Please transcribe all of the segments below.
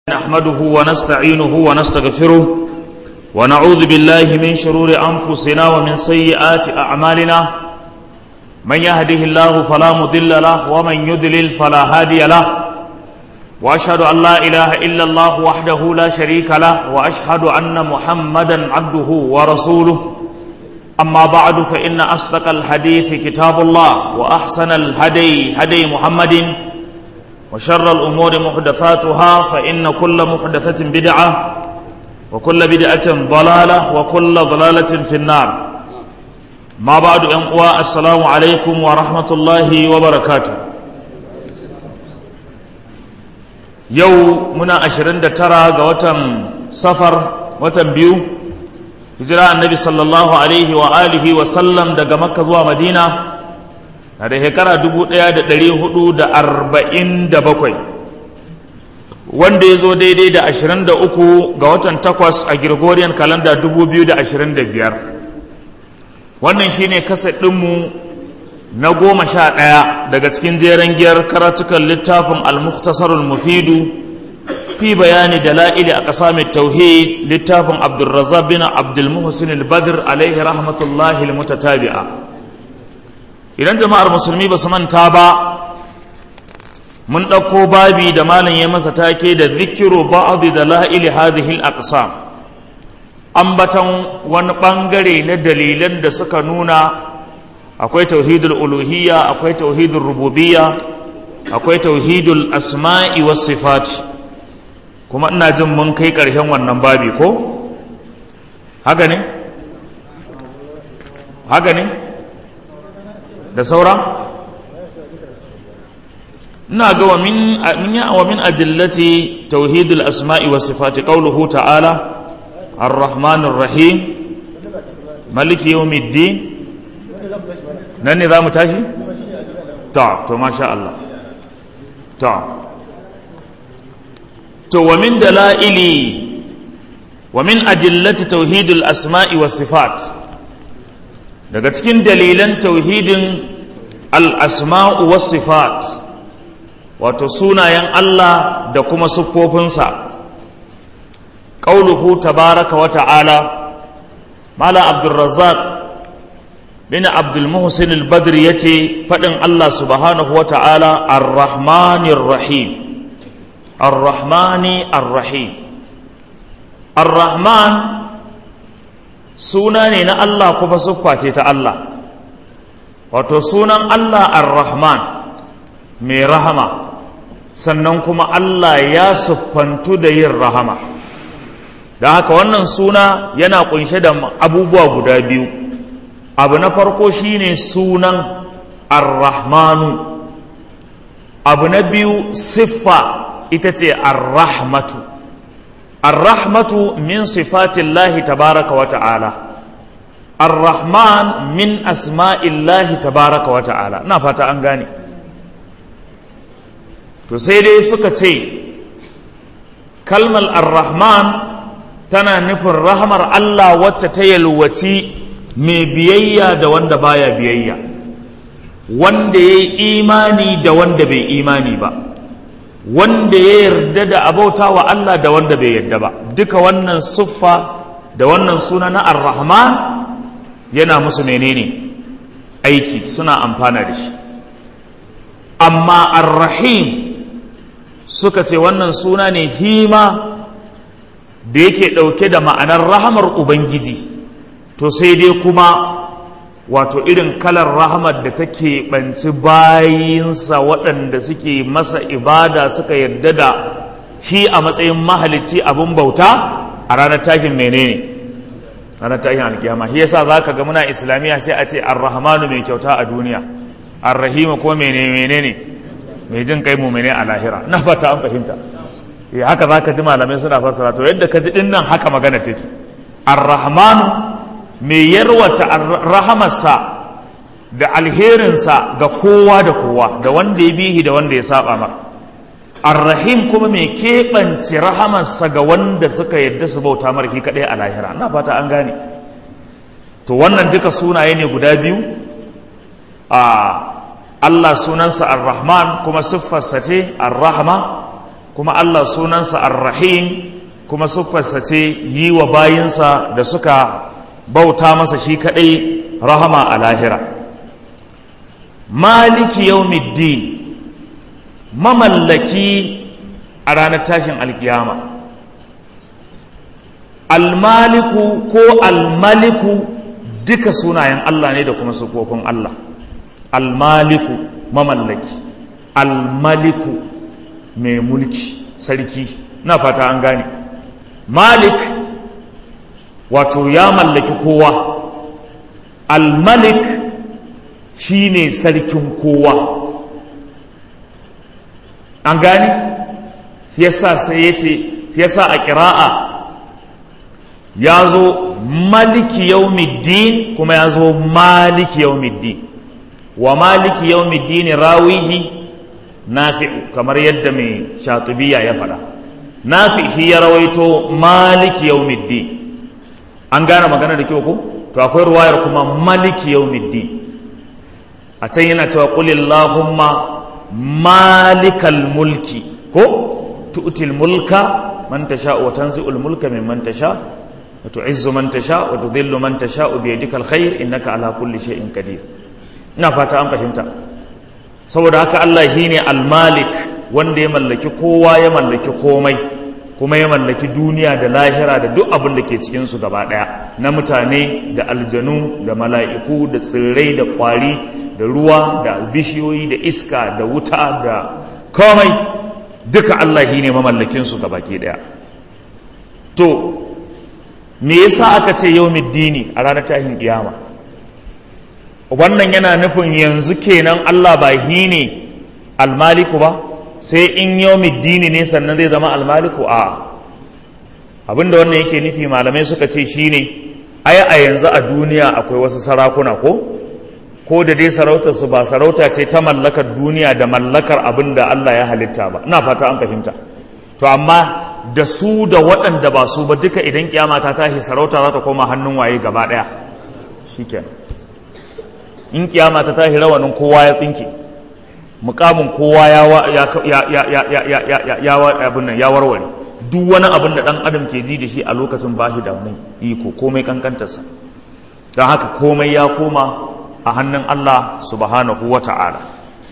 نحمده ونستعينه ونستغفره ونعوذ بالله من شرور أنفسنا ومن سيئات أعمالنا من يهده الله فلا مضل له ومن يضلل فلا هادي له وأشهد أن لا إله إلا الله وحده لا شريك له وأشهد أن محمدا عبده ورسوله أما بعد فإن أصدق الحديث كتاب الله وأحسن الهدي هدي محمد وشر الأمور محدثاتها فإن كل محدثة بدعة وكل بدعة ضلالة وكل ضلالة في النار ما بعد أنقوى السلام عليكم ورحمة الله وبركاته يو منا أشرين ترى وتم سفر وتم بيو هجراء النبي صلى الله عليه وآله وسلم دقى مكة ومدينة na da shekara dubu ɗaya da ɗari hudu da arba'in da bakwai wanda ya zo daidai da ashirin da uku ga watan takwas a Gregorian kalanda dubu biyu da ashirin da biyar wannan shine kasa ɗinmu na goma sha ɗaya daga cikin jeren giyar karatukan littafin al-mukhtasarul mufidu fi bayani dala'ili a ƙasa mai tauhid littafin abdulrazak bin abdulmuhsin al-badr alaihi rahmatullahi al-mutatabi'a idan jama'ar musulmi ba su manta ba mun ɗauko babi da malam ya masa take da zikiru ba'adu da la'ili hadhihi al-aqsam ambatan wani ɓangare na dalilan da suka nuna akwai tauhidul uluhiyya akwai tauhidul rububiyya akwai tauhidul asma'i was sifati kuma ina jin mun kai ƙarshen wannan babi ko haka ne haka ne da saura ina ga wa min wa min adillati tauhidul asma'i was sifati qawluhu ta'ala ar-rahmanir rahim maliki yawmiddin nan ne zamu tashi ta to masha Allah ta to wa min dalaili wa min adillati tauhidul asma'i was sifat daga cikin dalilan tauhidin al'asma'u wasu sifat wato sunayen Allah da kuma siffofinsa ƙauluhu tabaraka wa ta'ala mala abdulrazzaq bin abdulmuhsin al-badr ya ce faɗin Allah subhanahu wa ta'ala ar-rahmanir rahim ar-rahmani ar-rahim ar-rahman suna ne na Allah kuma siffa ce ta Allah wato sunan Allah ar-Rahman mai rahama sannan kuma Allah ya siffantu da yin rahama don haka wannan suna yana kunshe da abubuwa guda biyu abu na farko shine sunan ar-Rahmanu abu na biyu siffa ita ce ar-Rahmatu الرحمة من صفات الله تبارك وتعالى الرحمن من أسماء الله تبارك وتعالى نفات أنغاني تسيدي سكتي كلمة الرحمن تنا نفر رحمر الله وتتيل وتي mai biyayya da wanda baya biyayya wanda ya yi imani da wanda bai imani ba wanda ya yarda da abauta wa Allah da wanda bai yarda ba duka wannan siffa da wannan suna na ar-rahman yana musu menene aiki suna amfana da shi amma ar-rahim suka ce wannan suna ne hima da yake ɗauke da ma'anar rahamar ubangiji to sai dai kuma wato irin kalar rahamar da take ɓanci bayinsa waɗanda suke masa ibada suka yarda da shi a matsayin mahalicci abin bauta a ranar tashin menene ranar tashin alkiyama shi yasa za ka ga muna islamiyya sai a ce arrahmanu mai kyauta a duniya arrahimu ko menene menene mai jin kai mumene a lahira na fata an fahimta ya haka za ka ji malamai suna fassara to yadda ka ji din nan haka magana take arrahmanu mai yarwata rahamarsa da alherinsa ga kowa da kowa da wanda ya bihi da wanda ya saba mar arrahim kuma mai keɓance rahamarsa ga wanda suka yadda su bauta mar shi kaɗai a lahira na fata an gane to wannan duka sunaye ne guda biyu a Allah sunansa ar-Rahman kuma siffarsa ce ar-Rahma kuma Allah sunansa ar-rahim kuma siffarsa ce yi wa bayinsa da suka bauta masa shi kadai rahama a lahira maliki yawmiddin mamallaki a ranar tashin alkiyama almaliku ko almaliku duka sunayen Allah ne da kuma sukokun Allah almaliku mamallaki almaliku mai mulki sarki na fata an gane malik wato ya mallaki kowa almalik shine sarkin kowa an gane yasa sai ya ce yasa a ƙira'a ya zo maliki yaumiddin kuma ya zo maliki yaumiddin wa maliki yaumiddin rawihi nafi'u kamar yadda mai shatubiya ya faɗa nafi'i ya rawaito maliki yaumiddin an gane magana da kyau ko to akwai ruwayar kuma maliki yaumiddin a can yana cewa qulillahumma malikal mulki ko tu'til mulka man tasha wa tanzi'ul mulka mimman tasha wa tu'izzu man tasha wa tudhillu man tasha bi yadika alkhair innaka ala kulli shay'in qadir ina fata an fahimta saboda haka Allah shine almalik wanda ya mallaki kowa ya mallaki komai kuma ya mallaki duniya da lahira da duk abin da ke cikin su gaba daya na mutane da aljanu da mala'iku da tsirrai da kwari da ruwa da bishiyoyi da iska da wuta da komai duka Allah shi ne mamallakinsu ga baki daya to me yasa aka ce yau dini a ranar tahin kiyama wannan yana nufin yanzu kenan Allah ba shi ne almaliku ba sai in yau dini ne sannan zai zama almaliku a abinda wannan yake nufi malamai suka ce shine ai a yanzu a duniya akwai wasu sarakuna ko ko da dai sarautar su ba sarauta ce ta mallakar duniya da mallakar abin da Allah ya halitta ba ina fata an fahimta to amma da su da waɗanda ba su ba duka idan kiyama ta tashi sarauta za ta koma hannun waye gaba ɗaya shikenan in kiyama ta tashi rawanin kowa ya tsinke mukamin kowa ya ya ya ya ya ya ya ya ya abin nan ya warware duk wani abin da dan adam ke ji da shi a lokacin ba shi da wani iko komai kankantarsa don haka komai ya koma a hannun Allah subhanahu wa ta'ala.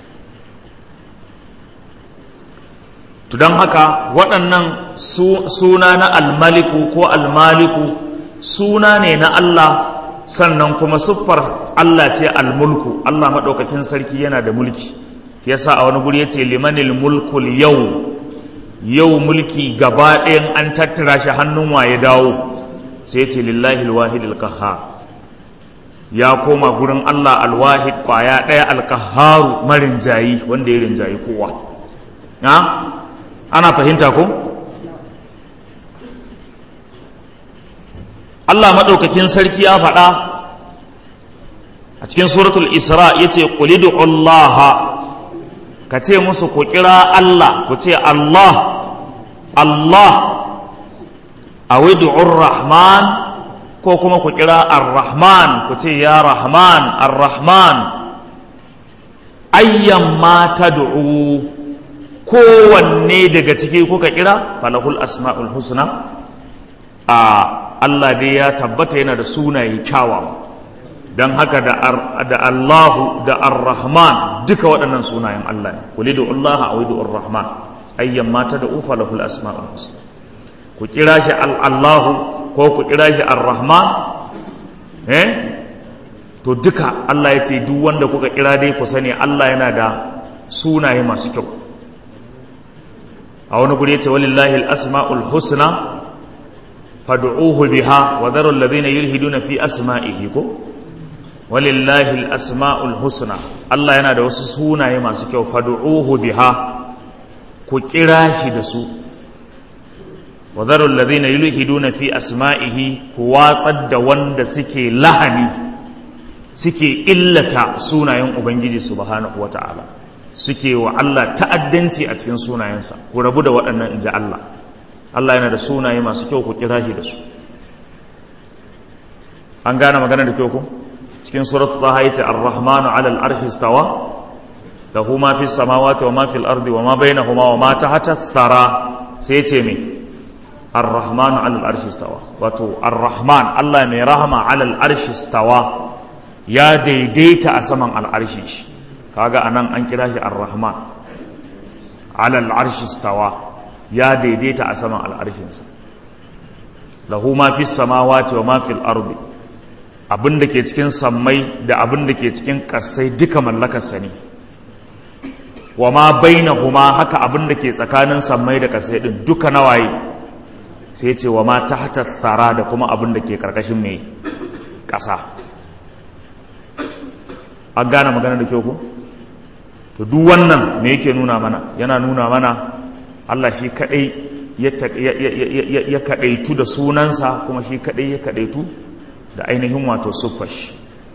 don haka waɗannan suna na almaliku ko almaliku suna ne na Allah sannan kuma siffar Allah ce almulku Allah maɗaukakin sarki yana da mulki yasa a wani guri ya ce limanil mulkul yau yau mulki gaba ɗayan an tattara shi hannun waye dawo sai ce lillahi alwahidil qahhar ya koma gurin Allah alwahid kwaya ɗaya alkaharu marinjayi wanda ya rinjayi kowa na ana fahimta ko Allah maɗaukakin sarki ya faɗa a cikin suratul isra ya ce ƙulidu Allah ka ce musu ku kira Allah ku ce Allah Allah a rahman ko kuma ku kira ar-rahman ku ce ya rahman ar-rahman ayyan ma tad'u kowanne daga ciki kuka kira falahul asma'ul husna a Allah dai ya tabbata yana da sunaye kyawawa don haka da Allahu da ar-rahman duka waɗannan sunayen Allah ne kuli da Allah a widu ar-rahman ayyan ma tad'u falahul asma'ul husna ku kira shi al-Allahu ko ku kira shi ar-rahman eh to duka Allah ya ce duk wanda kuka kira dai ku sani Allah yana da sunaye masu kyau a wani guri yace walillahi al-asmaul husna fad'uhu biha wa dharu alladhina yulhiduna fi asma'ihi ko walillahi al-asmaul husna Allah yana da wasu sunaye masu kyau fad'uhu biha ku kira shi da su وذروا الذين يلحدون في أسمائه كواصد wanda suke lahani suke illata sunayen ubangiji subhanahu wata'ala suke wa Allah ta'addanci a cikin sunayensa ku rabu da waɗannan inji Allah Allah yana da sunaye masu kyau ku kira shi da su an gane magana da kyau ku cikin suratu taha yace ar-rahmanu 'ala al-arshi istawa lahu ma fis samawati wa ma fil ardi wa ma bainahuma wa ma tahta thara sai ce me ar-rahman 'ala al-arshi stawa wato ar-rahman Allah mai rahama 'ala al-arshi stawa ya daidaita a saman al-arshi shi kaga anan an kira shi ar-rahman 'ala al-arshi stawa ya daidaita a saman al-arshinsa lahu ma fis samawati wa ma fil ardi abin da ke cikin sammai da abin da ke cikin ƙasai duka mallakarsa ne wa ma bainahuma haka abin da ke tsakanin sammai da ƙasai din duka nawaye sai ce wa ma tahta thara da kuma abin da ke karkashin mai ƙasa an gane magana da kyau ko to duk wannan me yake nuna mana yana nuna mana Allah shi kadai ya kadaitu da sunansa kuma shi kadai ya kadaitu da ainihin wato suffash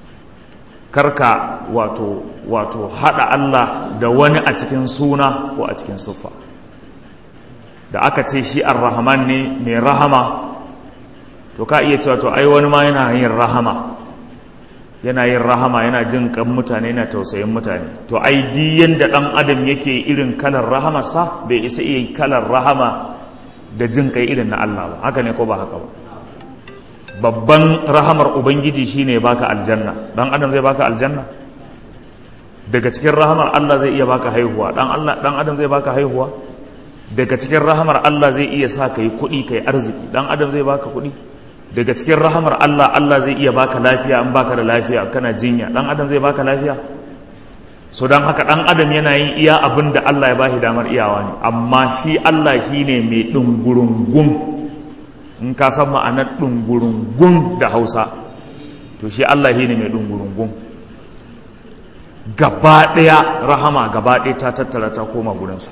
karka wato wato hada Allah da wani a cikin suna ko a cikin suffa da aka ce shi ar-rahman ne mai rahama to ka iya cewa to ai wani ma yana yin rahama yana yin rahama yana jin kan mutane yana tausayin mutane to ai di yanda dan adam yake irin kalar rahamarsa bai isa iya kalar rahama da jin kai irin na Allah ba haka ne ko ba haka ba babban rahamar ubangiji shine baka aljanna dan adam zai baka aljanna daga cikin rahamar Allah zai iya baka haihuwa dan Allah dan adam zai baka haihuwa daga cikin rahamar Allah zai iya sa kai kuɗi kai arziki dan adam zai baka kuɗi daga cikin rahamar Allah Allah zai iya baka lafiya in baka da lafiya kana jinya dan adam zai baka lafiya so dan haka dan adam yana yin iya abin da Allah ya bashi damar iyawa ne amma shi Allah shine mai dungurungun in ka san ma'anar ɗungurungun da hausa to shi Allah shi ne mai ɗungurungun gaba ɗaya rahama gaba ɗaya ta tattara ta koma gurinsa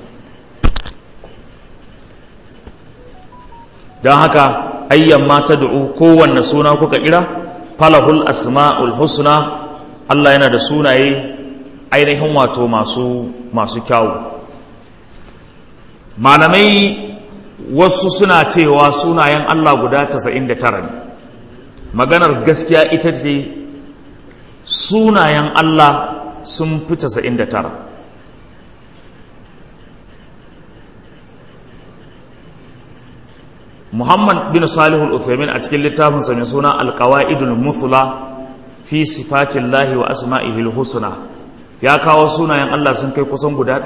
don haka ayyan mata da'u kowanne suna kuka kira falahul asma'ul husna Allah yana da sunaye ainihin wato masu masu kyawu malamai wasu suna cewa sunayen Allah guda 99 ne maganar gaskiya ita ce sunayen Allah sun fi 99 Muhammad bin Salihul Uthaymin a cikin littafinsa mai suna Alƙawa'idul Muthla fi sifatillahi wa asma'ihil husna ya kawo sunayen Allah sun kai kusan guda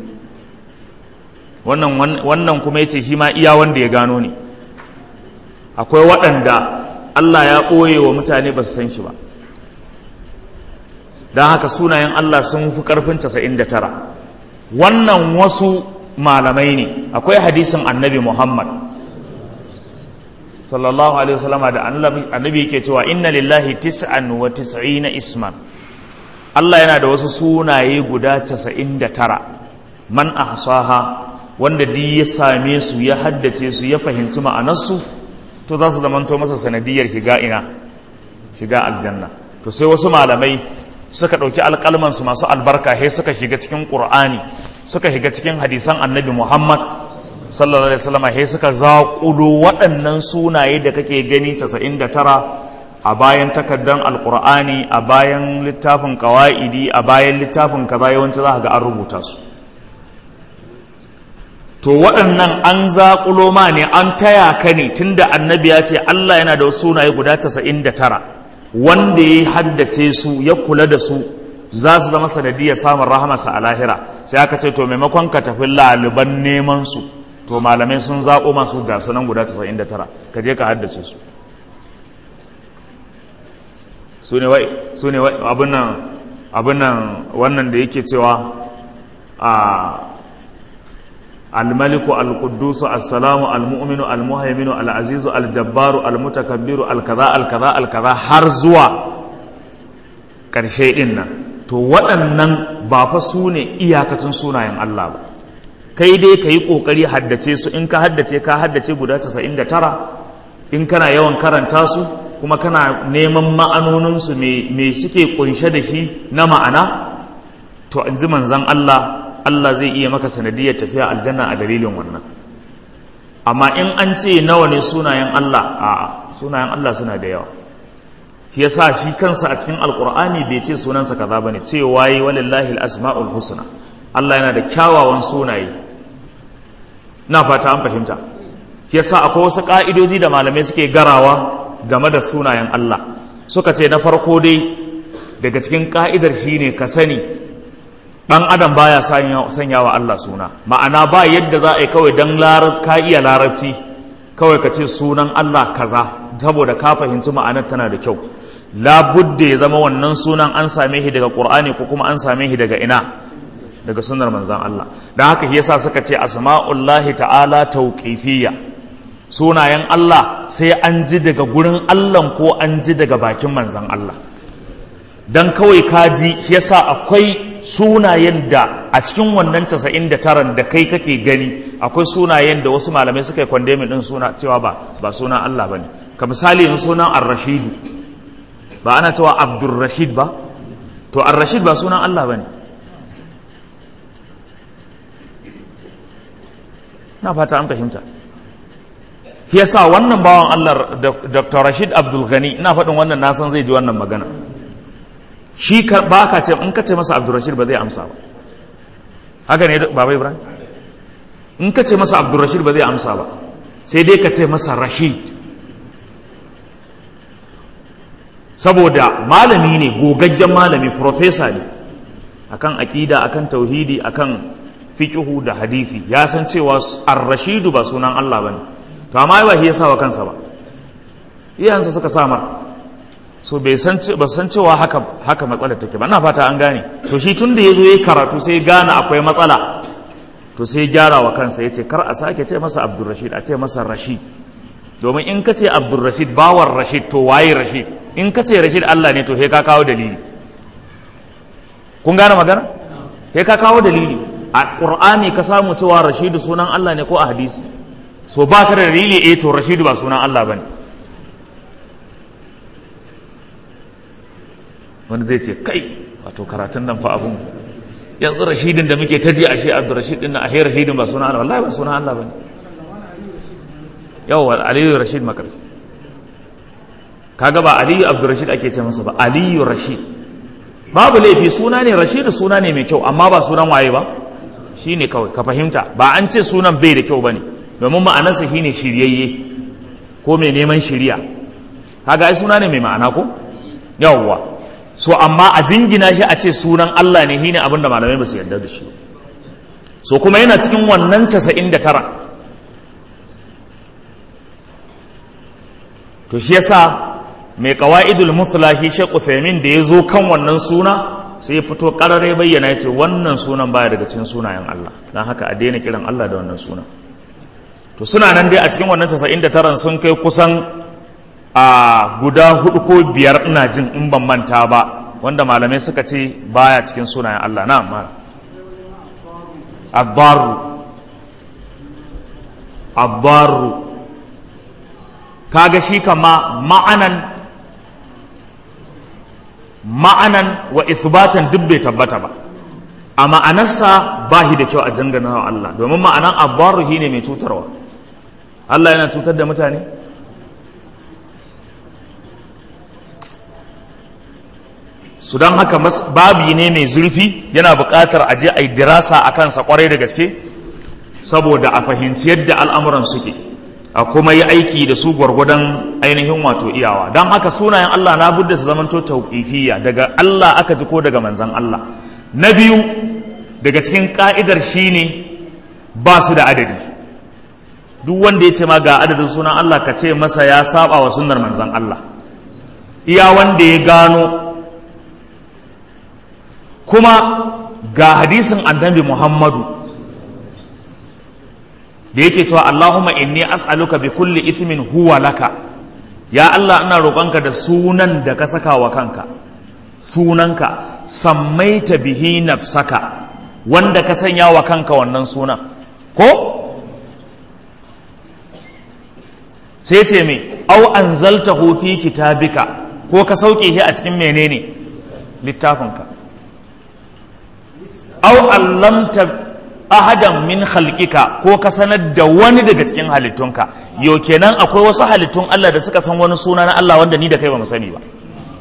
200 wannan wannan kuma yace shi ma iya wanda ya gano ne akwai waɗanda Allah ya ɓoye wa mutane ba su san shi ba don haka sunayen Allah sun fi ƙarfin 99 wannan wasu malamai ne akwai hadisin annabi Muhammad sallallahu alaihi wasallam da annabi yake cewa inna lillahi tis'an wa tis'ina isman Allah yana da wasu sunaye guda 99 man ahsaha wanda duk ya same su ya haddace su ya fahimci ma'anarsu to za su zamanto masa sanadiyar shiga ina shiga aljanna to sai wasu malamai suka ɗauki alƙalmansu masu albarka sai suka shiga cikin ƙur'ani suka shiga cikin hadisan annabi muhammad sallallahu alaihi wasallam sai suka zaƙulo waɗannan sunaye da kake gani 99 a bayan takaddan alƙur'ani a bayan littafin ƙawa'idi a bayan littafin kaza yawanci za ga an rubuta su to waɗannan an zaƙulo ma ne an taya ka ne tunda annabi ya ce Allah yana da wasu sunaye guda 99 wanda ya haddace su ya kula da su za su zama sanadiyar samun rahamarsa a lahira sai aka ce to maimakon ka tafi laliban neman su to malamai sun zaƙo masu gasu nan guda 99 ka je ka haddace su su ne wai su ne abin nan wannan da yake cewa a الملك القدوس السلام المؤمن المهيمن العزيز الجبار المتكبر الكذا الكذا الكذا har zuwa ƙarshe ɗin nan to waɗannan ba fa su ne iyakacin sunayen Allah ba kai dai ka yi ƙoƙari haddace su in ka haddace ka haddace guda 99 in kana yawan karanta su kuma kana neman ma'anoninsu me suke ƙunshe da shi na ma'ana to in ji manzan Allah Allah zai iya maka sanadiyar tafiya aljanna a dalilin wannan amma in an ce nawa ne sunayen Allah a sunayen Allah suna da yawa shi yasa shi kansa a cikin alkur'ani bai ce sunansa kaza bane ce wayi walillahi al-asma'ul husna Allah yana da kyawawan sunaye na fata an fahimta shi yasa akwai wasu ka'idoji da malamai suke garawa game da sunayen Allah suka ce na farko dai daga cikin ka'idar shine ka sani dan adam baya sanya wa Allah suna ma'ana ba yadda za a yi kawai dan ka iya larabci kawai ka ce sunan Allah kaza saboda ka fahimci ma'anar tana da kyau labudda ya zama wannan sunan an same shi daga qur'ani ko kuma an same shi daga ina daga sunnar manzan Allah don haka yasa suka ce asma'ullahi ta'ala tauqifiyya sunayen Allah sai an ji daga gurin Allah ko an ji daga bakin manzan Allah dan kawai kaji yasa akwai sunayen da a cikin wannan 99 da kai kake gani akwai sunayen da wasu malamai suka yi kwandemin din suna cewa ba ba sunan Allah bane ka misali yanzu sunan ar-rashidu ba ana cewa abdurrashid ba to ar-rashid ba sunan Allah bane na fata an fahimta shi yasa wannan bawan Allah Dr. Rashid Abdul Ghani ina faɗin wannan na san zai ji wannan magana shi ba ka ce in ka ce masa Abdul Rashid ba zai amsa ba haka ne baba Ibrahim in ka ce masa Abdul Rashid ba zai amsa ba sai dai ka ce masa Rashid saboda malami ne gogaggen malami profesa ne akan aƙida akan tauhidi akan fiqhu da hadisi ya san cewa ar-rashidu ba sunan Allah bane to amma ba shi ya sawa kansa ba iyayensa suka samar so bai san ba san cewa haka haka matsalar take ba ina fata an gane to shi tunda yazo yayi karatu sai gane akwai matsala to sai gyara wa kansa yace kar a sake ce masa Abdulrashid a ce masa Rashid domin in ka ce Abdulrashid bawan Rashid to waye Rashid in ka ce Rashid Allah ne to sai ka kawo dalili kun gane magana sai ka kawo dalili a ƙur'ani ka samu cewa rashidu sunan Allah ne ko a hadisi so ba ka da dalili eh to rashidu ba sunan Allah ba ne wanda zai ce kai wato karatun nan fa abun yanzu rashidin da muke ta ji a shi abdu rashid din a rashidin ba sunan Allah wallahi ba sunan Allah ba ne yawa aliyu rashid makarfi kaga ba aliyu abdu rashid ake ce masa ba aliyu rashid babu laifi suna ne rashidu suna ne mai kyau amma ba sunan waye ba shi ne kawai ka fahimta ba an ce sunan bai da kyau ba ne domin ma'anarsa shi ne shiryayye ko mai neman shirya kaga ai suna ne mai ma'ana ko yawwa so amma a jingina shi a ce sunan Allah ne shine abin da malamai ba su yarda da shi so kuma yana cikin wannan casa'in da tara to shi yasa mai kawa'idul muslahi Sheikh Uthaymeen da ya zo kan wannan suna sai ya fito karare bayyana ya ce wannan sunan baya daga cikin sunayen Allah don haka a daina kiran Allah da wannan sunan to suna nan dai a cikin wannan 99 sun kai kusan a guda hudu ko biyar ina jin in ban manta ba wanda malamai suka ce baya cikin sunayen Allah na amma abbaru abbaru kaga shi kama ma'anan ma'anan wa ithbatan duk bai tabbata ba a ma'anarsa ba shi da kyau a dangana wa Allah domin ma'anan abbaru shi ne mai cutarwa Allah yana cutar da mutane su don haka babi ne mai zurfi yana buƙatar a je a yi dirasa a kansa kwarai da gaske saboda a fahimci yadda al'amuran suke a kuma yi aiki da su gwargwadon ainihin wato iyawa don haka sunayen Allah na budda su zamanto tauƙifiyya daga Allah aka ji ko daga manzan Allah na biyu daga cikin ka'idar shine ba su da adadi duk wanda ya ce ma ga adadin sunan Allah ka ce masa ya saba wa sunnar manzan Allah iya wanda ya gano kuma ga hadisin annabi Muhammadu da yake cewa Allahumma inni as'aluka bi kulli ithmin huwa laka ya Allah ina roƙonka da sunan da ka saka wa kanka sunanka sammaita bihi nafsaka wanda ka sanya wa kanka wannan sunan ko sai ce me au anzaltahu fi kitabika ko ka sauke shi a cikin menene littafinka au allamta ahadan min khalqika ko ka sanar da wani daga cikin halittunka yo kenan akwai wasu halittun Allah da suka san wani suna na Allah wanda ni da kai ba mu sani ba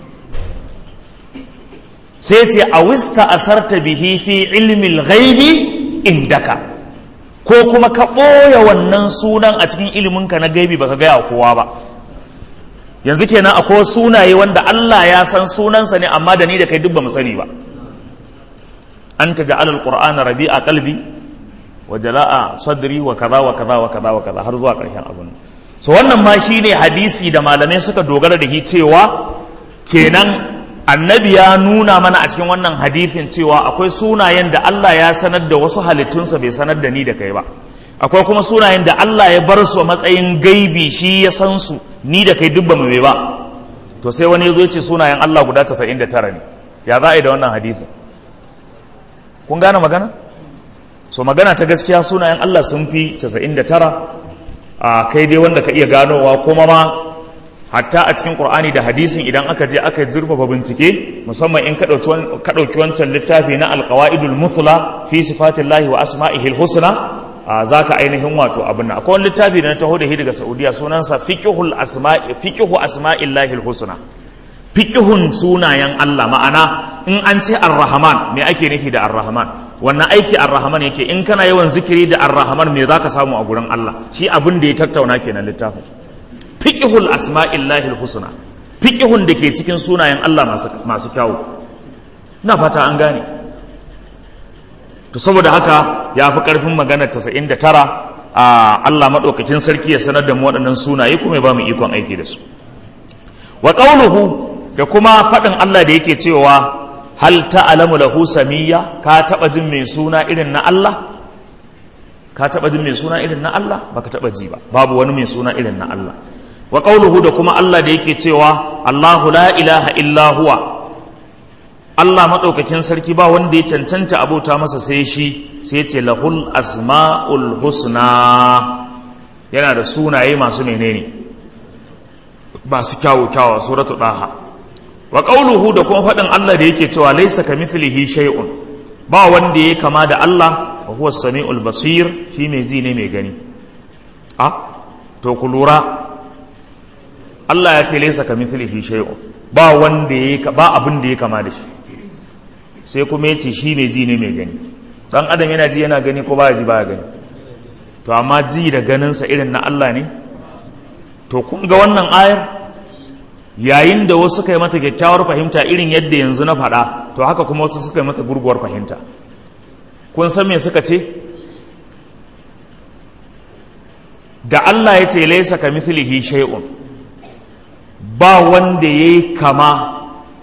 sai ce a wista asarta bihi fi ilmi ghaibi indaka ko kuma ka ɓoye wannan sunan a cikin iliminka na gaibi baka gaya kowa ba yanzu kenan akwai sunaye wanda Allah ya san sunansa ne amma da ni da kai duk ba mu sani ba anta ja'ala alqur'ana rabi'a qalbi wa jala'a sadri wa kaza wa kaza wa kaza wa kaza har zuwa ƙarshen abin so wannan ma shine hadisi da malamai suka dogara da shi cewa kenan annabi ya nuna mana a cikin wannan hadisin cewa akwai sunayen da Allah ya sanar da wasu halittunsa bai sanar da ni da kai ba akwai kuma sunayen da Allah ya bar su a matsayin gaibi shi ya san su ni da kai dubba mai ba to sai wani ya zo ce sunayen Allah guda 99 ne ya za a yi da wannan hadisin kun gane magana so magana ta gaskiya sunayen Allah sun fi 99 a kai dai wanda ka iya ganowa kuma ma hatta a cikin Qur'ani da hadisin idan aka je aka zurfafa bincike musamman in ka ɗauki wancan littafi na alqawaidul muthla fi sifatillahi wa asma'ihil husna za ka ainihin wato abin nan akwai wani littafi da na taho da shi daga Saudiya sunansa fiqhul asma'i fiqhu asma'illahil husna fiqhun sunayen Allah ma'ana in an ce ar-rahman me ake nufi da ar-rahman wannan aiki ar-rahman yake in kana yawan zikiri da ar-rahman me zaka samu a gurin Allah shi abin da ya tattauna kenan littafin fiqhul asma'illahi husna fiqhun da ke cikin sunayen Allah masu masu kyawu ina fata an gane to saboda haka ya fi karfin magana 99 a Allah madaukakin sarki ya sanar da mu waɗannan sunaye kuma ya ba mu ikon aiki da su wa qawluhu da kuma faɗin Allah da yake cewa hal ta'lamu lahu samiyya ka taba jin mai suna irin na Allah ka taba jin mai suna irin na Allah baka taba ji ba babu wani mai suna irin na Allah wa qawluhu da kuma Allah da yake cewa Allahu la ilaha illa huwa Allah madaukakin sarki ba wanda ya cancanta abota masa sai shi sai ce lahul asmaul husna yana da sunaye masu menene masu kyawu kyawu suratu daha wa qawluhu da kuma faɗin Allah da yake cewa laysa kamithlihi shay'un ba wanda ya kama da Allah wa huwa samiul basir shi mai ji ne mai gani a to ku lura Allah ya ce laysa kamithlihi shay'un ba wanda ya ba abin da ya kama da shi sai kuma yace shi mai ji ne mai gani dan adam yana ji yana gani ko ba ji ba gani to amma ji da ganinsa irin na Allah ne to kun ga wannan ayar yayin da wasu suka yi mata kyakkyawar fahimta irin yadda yanzu na faɗa to haka kuma wasu suka yi mata gurguwar fahimta kun san me suka ce da Allah ya ce laisa ka mithlihi shay'un ba wanda yayi kama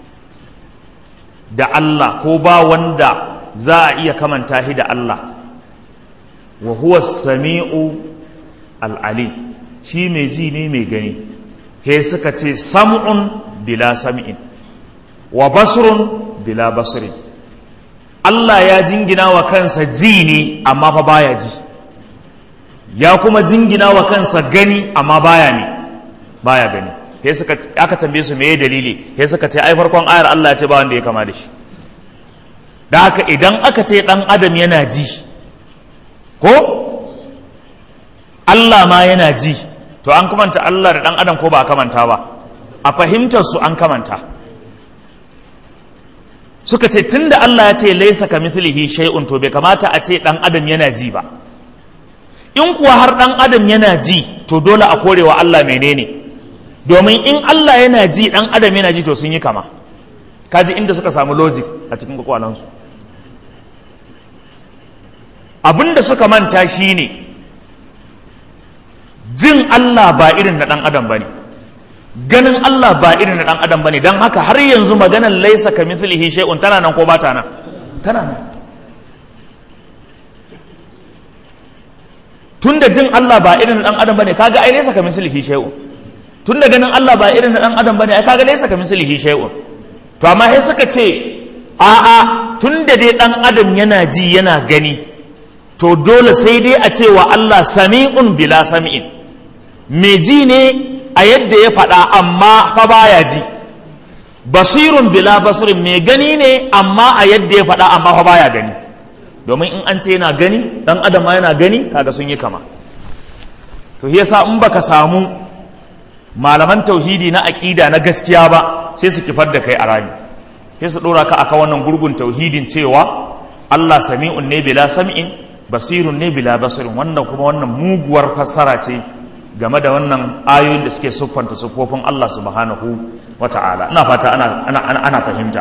da Allah ko ba wanda za a iya kamanta shi da Allah wa huwa sami'u al-alim shi mai ji ne mai gani he suka ce sam'un bila sam'in wa basrun bila basrin Allah ya jingina wa kansa ji ne amma fa baya ji ya kuma jingina wa kansa gani amma baya ne baya gani he suka aka tambaye su meye dalili he suka ce ai farkon ayar Allah ya ce ba wanda ya kama da shi da haka idan aka ce dan adam yana ji ko Allah ma yana ji to an kamanta Allah da ɗan adam ko ba a kamanta ba a fahimtar su an kamanta suka ce tunda Allah ya ce laisa ka mithlihi shay'un to bai kamata a ce ɗan adam yana ji ba in kuwa har ɗan adam yana ji to dole a korewa Allah menene domin in Allah yana ji ɗan adam yana ji to sun yi kama kaji inda suka samu logic a cikin kwakwalansu abinda suka manta shine ne jin Allah ba irin na ɗan adam ba ne ganin Allah ba irin na ɗan adam ba ne don haka har yanzu maganar laisa ka mithlihi shay'un tana nan ko ba ta nan tana nan tun da jin Allah ba irin na ɗan adam ba ne kaga ai laisa ka mithlihi shay'un tun da ganin Allah ba irin na ɗan adam ba ne ai kaga laisa ka mithlihi shay'un to amma sai suka ce a'a tun da dai ɗan adam yana ji yana gani to dole sai dai a cewa Allah sami'un bila sami'in mai ji ne a yadda ya faɗa amma fa baya ji basirun bila basirin mai gani ne amma a yadda ya faɗa amma fa baya gani domin in an ce yana gani ɗan adam ma yana gani kaga sun yi kama to yasa in baka samu malaman tauhidi na aƙida na gaskiya ba sai su kifar da kai a rami sai su dora ka aka wannan gurgun tauhidin cewa Allah sami'un ne bila sam'in basirun ne bila basirin wannan kuma wannan muguwar fassara ce game da wannan ayoyin da suke siffanta siffofin Allah subhanahu wa ta'ala ina fata ana, ana, ana, ana fahimta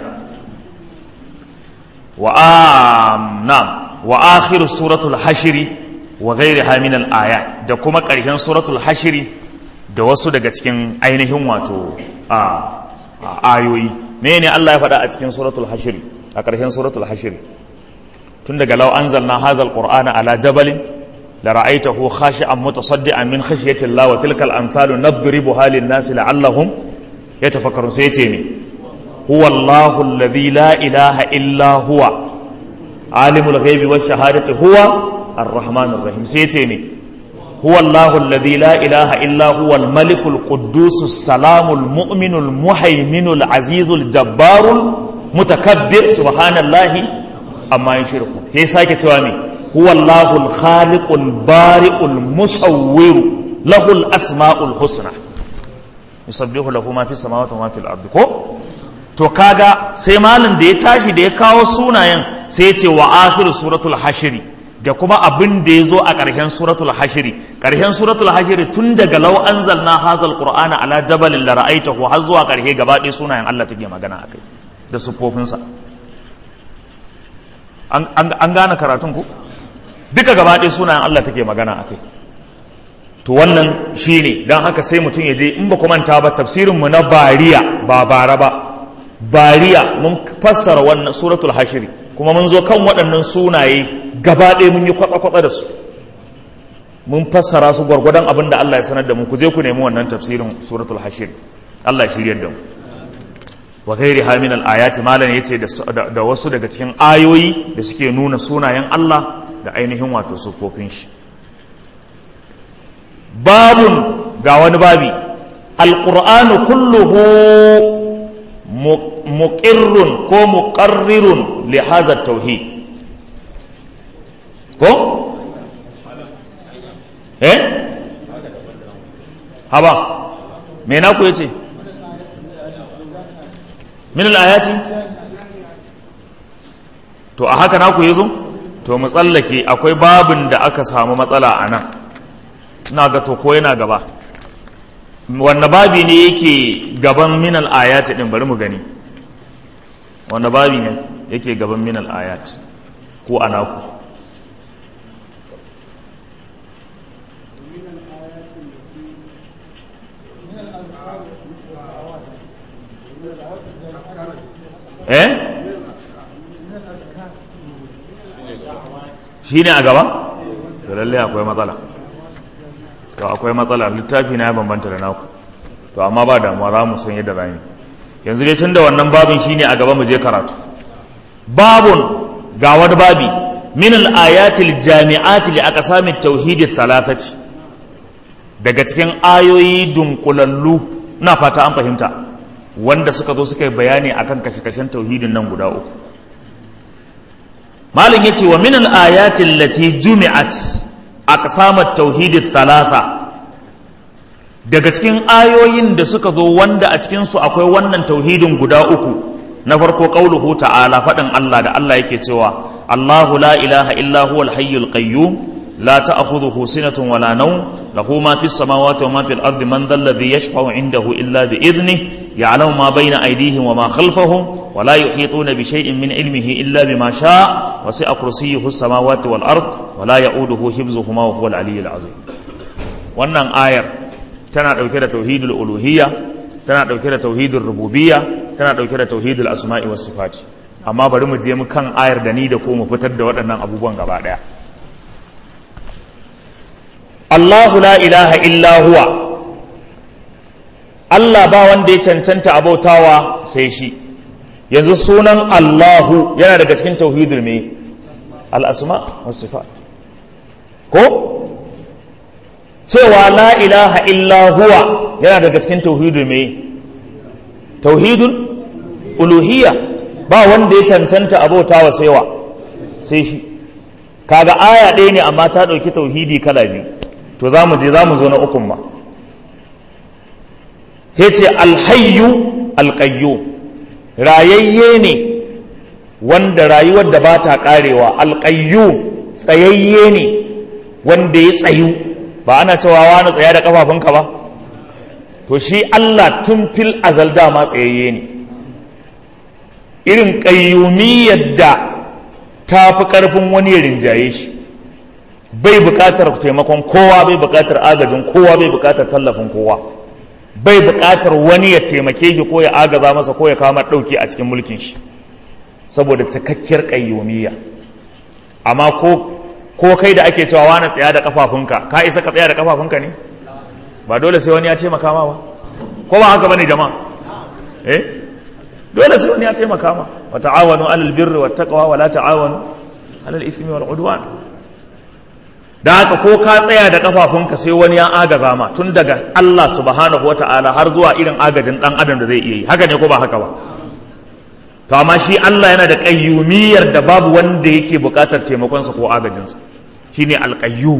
wa nam wa akhiru suratul hashiri wa ghairiha min al ayat da kuma ƙarshen suratul hashiri da wasu daga cikin ainihin wato a ayoyi mene Allah ya faɗa a cikin suratul hashiri a ƙarshen suratul hashiri tun daga law anzalna hazal qur'ana ala jabalin la ra'aytahu khashi'an mutasaddian min khashyati Allah wa tilkal amsalu nadribuha lin nasi la'allahum yatafakkarun sai yace ne huwa Allahu alladhi la ilaha illa huwa alimul ghaibi wash shahadati huwa ar-rahmanur rahim sai yace ne هو الله الذي لا إله إلا هو الملك القدوس السلام المؤمن المهيمن العزيز الجبار المتكبر سبحان الله أما يشركون هي ساكت توامي هو الله الخالق البارئ المصور له الأسماء الحسنى يسبح له ما في السماوات وما في الأرض كو to kaga sai malin da ya tashi da ya kawo sunayen sai ya ce wa akhiru suratul hashiri da kuma abin da ya zo a ƙarshen suratul hashiri ƙarshen suratul hashiri tun daga lau anzalna hazal qur'ana ala jabalin la ra'aitahu har zuwa ƙarshe gaba ɗaya sunayen Allah take magana akai da sufofinsa an gane karatun ku duka gaba ɗaya sunayen Allah take magana akai to wannan shine dan haka sai mutum ya je in ba ku manta ba tafsirin mu na bariya ba bara ba bariya mun fassara wannan suratul hashiri kuma mun zo kan waɗannan sunaye gaba ɗaya mun yi kwatsa-kwatsa da su mun fassara su gwargwadon abin da Allah ya sanar da mu ku je ku nemi wannan tafsirin suratul hashir Allah ya shiryar da mu wa gairi hamin al-ayati malan yace da wasu daga cikin ayoyi da suke nuna sunayen Allah da ainihin wato sufofin shi babun ga wani babi alqur'anu kulluhu muqirrun ko muqarrirun li hadha tauhid ko eh haba me na ku yace min al-ayati to a haka naku yazo to mu tsallake akwai babin da aka samu matsala a nan ina ga to ko yana gaba wanda babi ne yake gaban min al-ayati din bari mu gani wanda babi ne yake gaban min al-ayati ko anaku eh shi ne a gaba? to lalle akwai matsala to akwai matsala littafi na ya bambanta da naku to amma ba damuwa za mu san yadda rami yanzu dai tun da wannan babin shi ne a gaba mu je karatu babun ga wani babi min al-ayatil jami'ati li aqsamit tauhid thalathati daga cikin ayoyi dunkulallu na fata an fahimta wanda suka zo suka yi bayani akan kashe-kashen tauhidin nan guda uku malin yace wa min al-ayati allati jumi'at aqsam at-tauhid thalatha daga cikin ayoyin da suka zo wanda a cikin su akwai wannan tauhidin guda uku na farko qauluhu ta'ala fadin Allah da Allah yake cewa Allahu la ilaha illa huwal hayyul qayyum لا تأخذه سنة ولا نوم له ما في السماوات وما في الأرض من ذا الذي يشفع عنده إلا بإذنه يعلم ما بين أيديهم وما خلفهم ولا يحيطون بشيء من علمه إلا بما شاء وسع كرسيه السماوات والأرض ولا يؤوده حفظهما وهو العلي العظيم wannan ayar tana ɗauke da tauhidul uluhiyya tana ɗauke da tauhidul rububiyya tana ɗauke da tauhidul asma'i was sifati amma bari mu je mu kan ayar da ni da ko mu fitar da waɗannan abubuwan gaba ɗaya Allahu la ilaha illa huwa Allah ba wanda ya cancanta abautawa sai shi yanzu sunan Allahu yana daga cikin tauhidul me al-asma was sifat ko cewa la ilaha illa huwa yana daga cikin tauhidul me tauhidul uluhiyya ba wanda ya cancanta abautawa sai wa sai shi kaga aya ɗaya ne amma ta ɗauki tauhidi kala biyu to za mu je za mu zo na ukun ma ya ce alhayyu alƙayyo rayayye ne wanda rayuwar da ba ta karewa alƙayyu tsayayye ne wanda ya tsayu ba ana cewa wani tsaya da kafafunka ba to shi Allah tun fil azal dama tsayayye ne irin ƙayyumiyar da ta fi ƙarfin wani ya rinjaye shi bai buƙatar taimakon kowa bai buƙatar agajin kowa bai buƙatar tallafin kowa bai buƙatar wani ya taimake shi ko ya agaza masa ko ya kama ɗauki a cikin mulkin shi saboda cikakkiyar ƙayyumiyya amma ko ko kai da ake cewa wani tsaya da kafafunka ka isa ka tsaya da kafafunka ne ba dole sai wani ya taimaka ma ba ko ba haka bane jama'a eh dole sai wani ya taimaka ma wa ta'awanu alal birri wat taqwa wa la ta'awanu alal ithmi wal udwan da haka ko ka tsaya da kafafunka sai wani ya agaza ma tun daga Allah subhanahu wata'ala har zuwa irin agajin dan adam da zai iya yi haka ne ko ba haka ba to amma shi Allah yana da qayyumiyar da babu wanda yake bukatar taimakonsa ko agajinsa shine alqayyum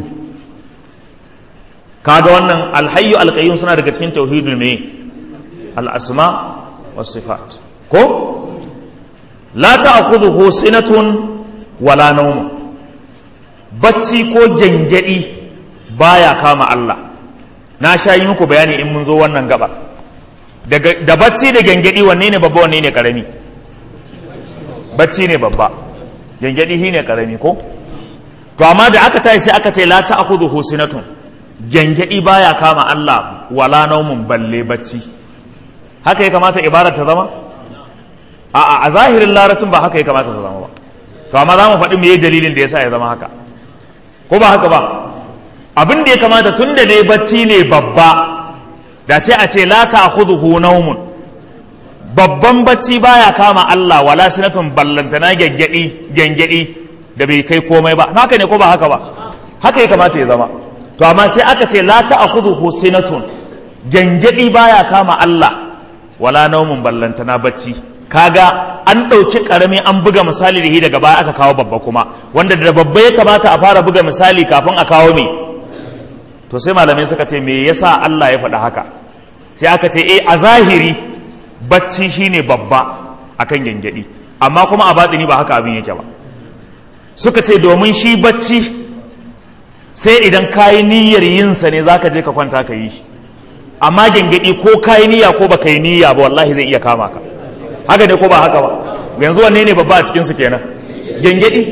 kaga wannan alhayyu alqayyum suna daga cikin tauhidul me al-asma was sifat ko la ta'khudhuhu sinatun wala nawm bacci ko gengedi baya kama Allah na sha yi muku bayani in mun zo wannan gaba da bacci da gengedi wanne ne babba wanne ne karami bacci ne babba gengedi shi ne karami ko to amma da aka tashi sai aka ce la ta'khudhuhu sinatun gengedi baya kama Allah wala naumun balle bacci haka ya kamata ibada ta zama a a zahirin larabcin ba haka ya kamata ta zama ba to amma za mu faɗi me dalilin da yasa ya zama haka ko ba haka ba abin da ya kamata tun da dai bacci ne babba da sai a ce la ta'khudhuhu naumun babban bacci baya kama Allah wala sinatun ballantana gengedi gengedi da bai kai komai ba haka ne ko ba haka ba haka ya kamata ya zama to amma sai aka ce la ta'khudhuhu sinatun gengedi baya kama Allah wala naumun ballantana bacci kaga an ɗauki ƙarami an buga misali da shi daga baya aka kawo babba kuma wanda da babba ya kamata a fara buga misali kafin a kawo me to sai malamai suka ce me yasa Allah ya faɗa haka sai aka ce eh a zahiri bacci shine babba akan gengedi amma kuma a batini ba haka abin yake ba suka ce domin shi bacci sai idan kayi niyyar yinsa ne zaka je ka kwanta ka yi shi amma gengedi ko kayi niyya ko baka yi niyya ba wallahi zai iya kama ka haka ne ko ba haka ba yanzu wanne ne babba a cikin su kenan gengedi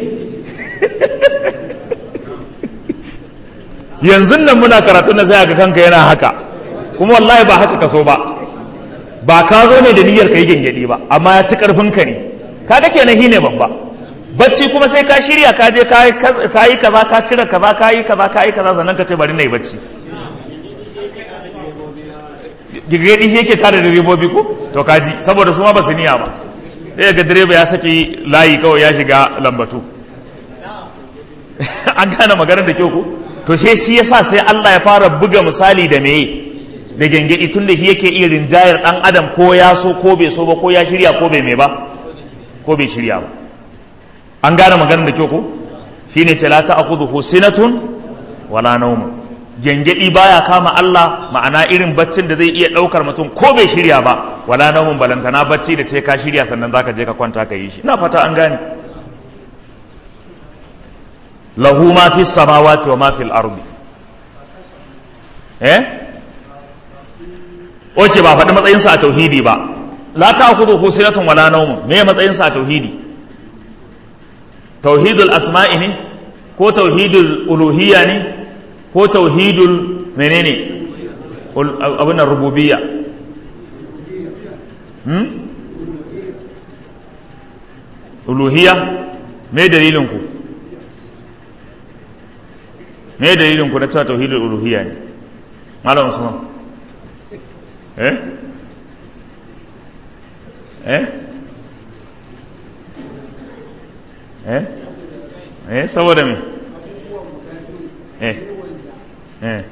yanzu nan muna karatu na sai ga kanka yana haka kuma wallahi ba haka kaso ba ba ka zo ne da niyyar kai gengedi ba amma ya ci karfin ka ne kaga kenan hi ne babba bacci kuma sai ka shirya ka je ka yi kaza ka cire kaza ka yi kaza ka yi kaza sannan ka ce bari na yi bacci gigedi yake kare direbobi ko to kaji saboda su ma ba su niya ba sai ga direba ya saki layi kawai ya shiga lambatu an gane maganar da kyau ko to sai shi yasa sai Allah ya fara buga misali da meye da gengedi tun da yake iya rinjayar dan adam ko ya so ko bai so ba ko ya shirya ko bai me ba ko bai shirya ba an gane maganar da kyau ko shine ce la ta'khudhu sinatun wala nawm gengedi baya kama Allah ma'ana irin baccin da zai iya daukar mutum ko bai shirya ba wala nawmun balantana bacci da sai ka shirya sannan zaka je ka kwanta ka yi shi ina fata an gane lahu ma fi samawati wa ma fil ardi eh oke ba faɗi matsayinsa a tauhidi ba la ta'khudhu sinatun wala nawmun me matsayinsa a tauhidi tauhidul asma'i ne ko tauhidul uluhiyya ne ko tauhidul menene abin nan rububiyya hmm? uluhiyya me dalilin ku me dalilin ku na cewa tauhidul uluhiyya ne malam usman eh eh eh eh saboda me eh eh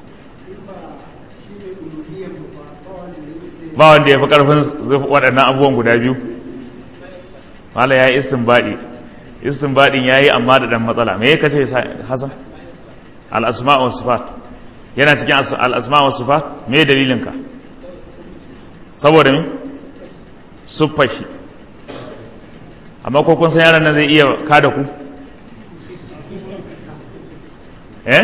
ba wanda ya fi karfin waɗannan abubuwan guda biyu mala ya yi istinbaɗi istinbaɗin ya yi amma da ɗan matsala me ya kace hasan al'asma wa sifat yana cikin al'asma wa sifat me dalilinka saboda me siffar shi amma ko kun san yaron nan zai iya kada ku eh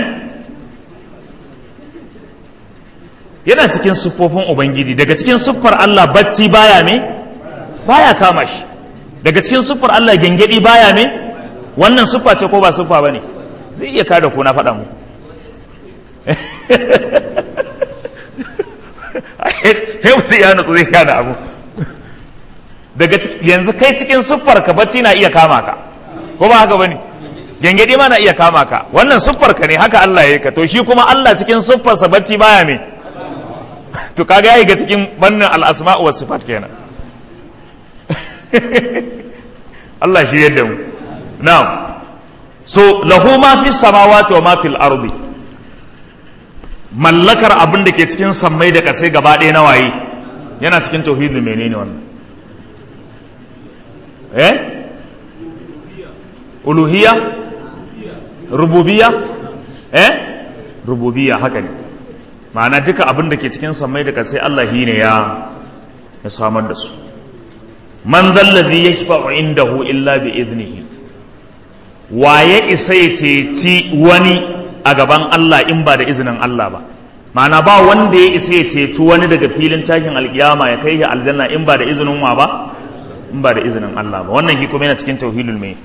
yana cikin siffofin ubangiji daga cikin siffar Allah bacci baya me baya kama shi daga cikin siffar Allah gengedi baya me wannan siffa ce ko ba siffa bane zai iya kada ku na faɗa mu he mutum ya nutsu zai kada abu daga yanzu kai cikin siffar ka bacci na iya kama ka ko ba haka bane gengedi ma na iya kama ka wannan siffar ka ne haka Allah ya ka to shi kuma Allah cikin siffar sa bacci baya me to kaga yayi ga cikin bannin al-asma' wa sifat kenan Allah shi yadda mu na'am so lahu ma fi samawati wa ma fil ardi mallakar abin da ke cikin sammai da kasai gaba ɗaya na waye yana cikin tauhidul menene wannan eh uluhiyya rububiyya eh rububiyya haka ne ma'ana duka abin da ke cikin sammai da kasai Allah shi ne ya ya samar da su man zallazi yashfa'u indahu illa bi idnihi waye isa ya ceci wani a gaban Allah in ba da izinin Allah ba ma'ana ba wanda ya isa ya ceci wani daga filin tashin alkiyama ya kai shi aljanna in ba da izinin wa ba in ba da izinin Allah ba wannan shi kuma yana cikin tauhidul mai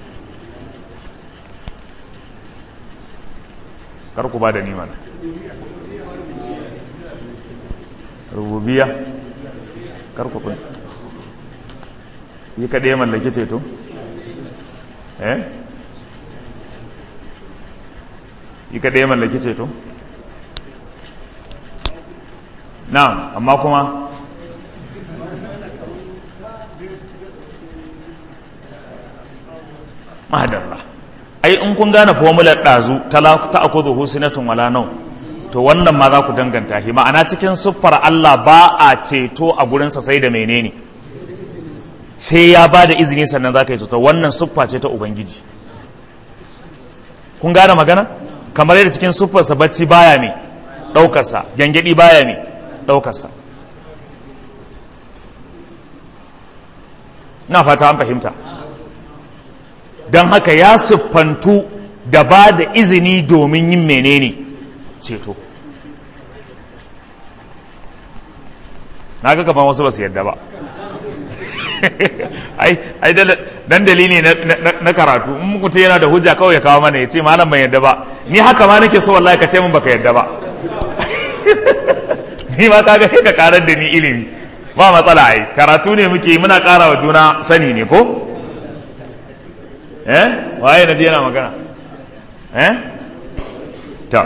kar ku ba da ni mana rububiya kar ku kun yi kaɗai mallaki ceto eh yi kaɗai mallaki ceto na amma kuma mahadalla ai in kun gane formular ɗazu ta akudu husinatun wala nau to wannan ma za ku danganta shi ma'ana cikin siffar Allah ba a ceto a gurinsa sai da menene sai ya ba da izini sannan za ka yi ceto wannan siffa ce ta ubangiji kun gane magana kamar yadda cikin siffarsa bacci baya mai ɗaukarsa gyangyaɗi baya mai ɗaukarsa na fata an fahimta don haka ya siffantu da ba da izini domin yin menene ceto na ga gaban wasu ba su yadda ba ai dan dalili na karatu in mutum yana da hujja kawai ya kawo mana ya ce malam ban yadda ba ni haka ma nake so wallahi ka ce min baka yadda ba ni ma kaga sai ka karar da ni ilimi ba matsala ai karatu ne muke muna kara wa juna sani ne ko eh waye na yana magana eh ta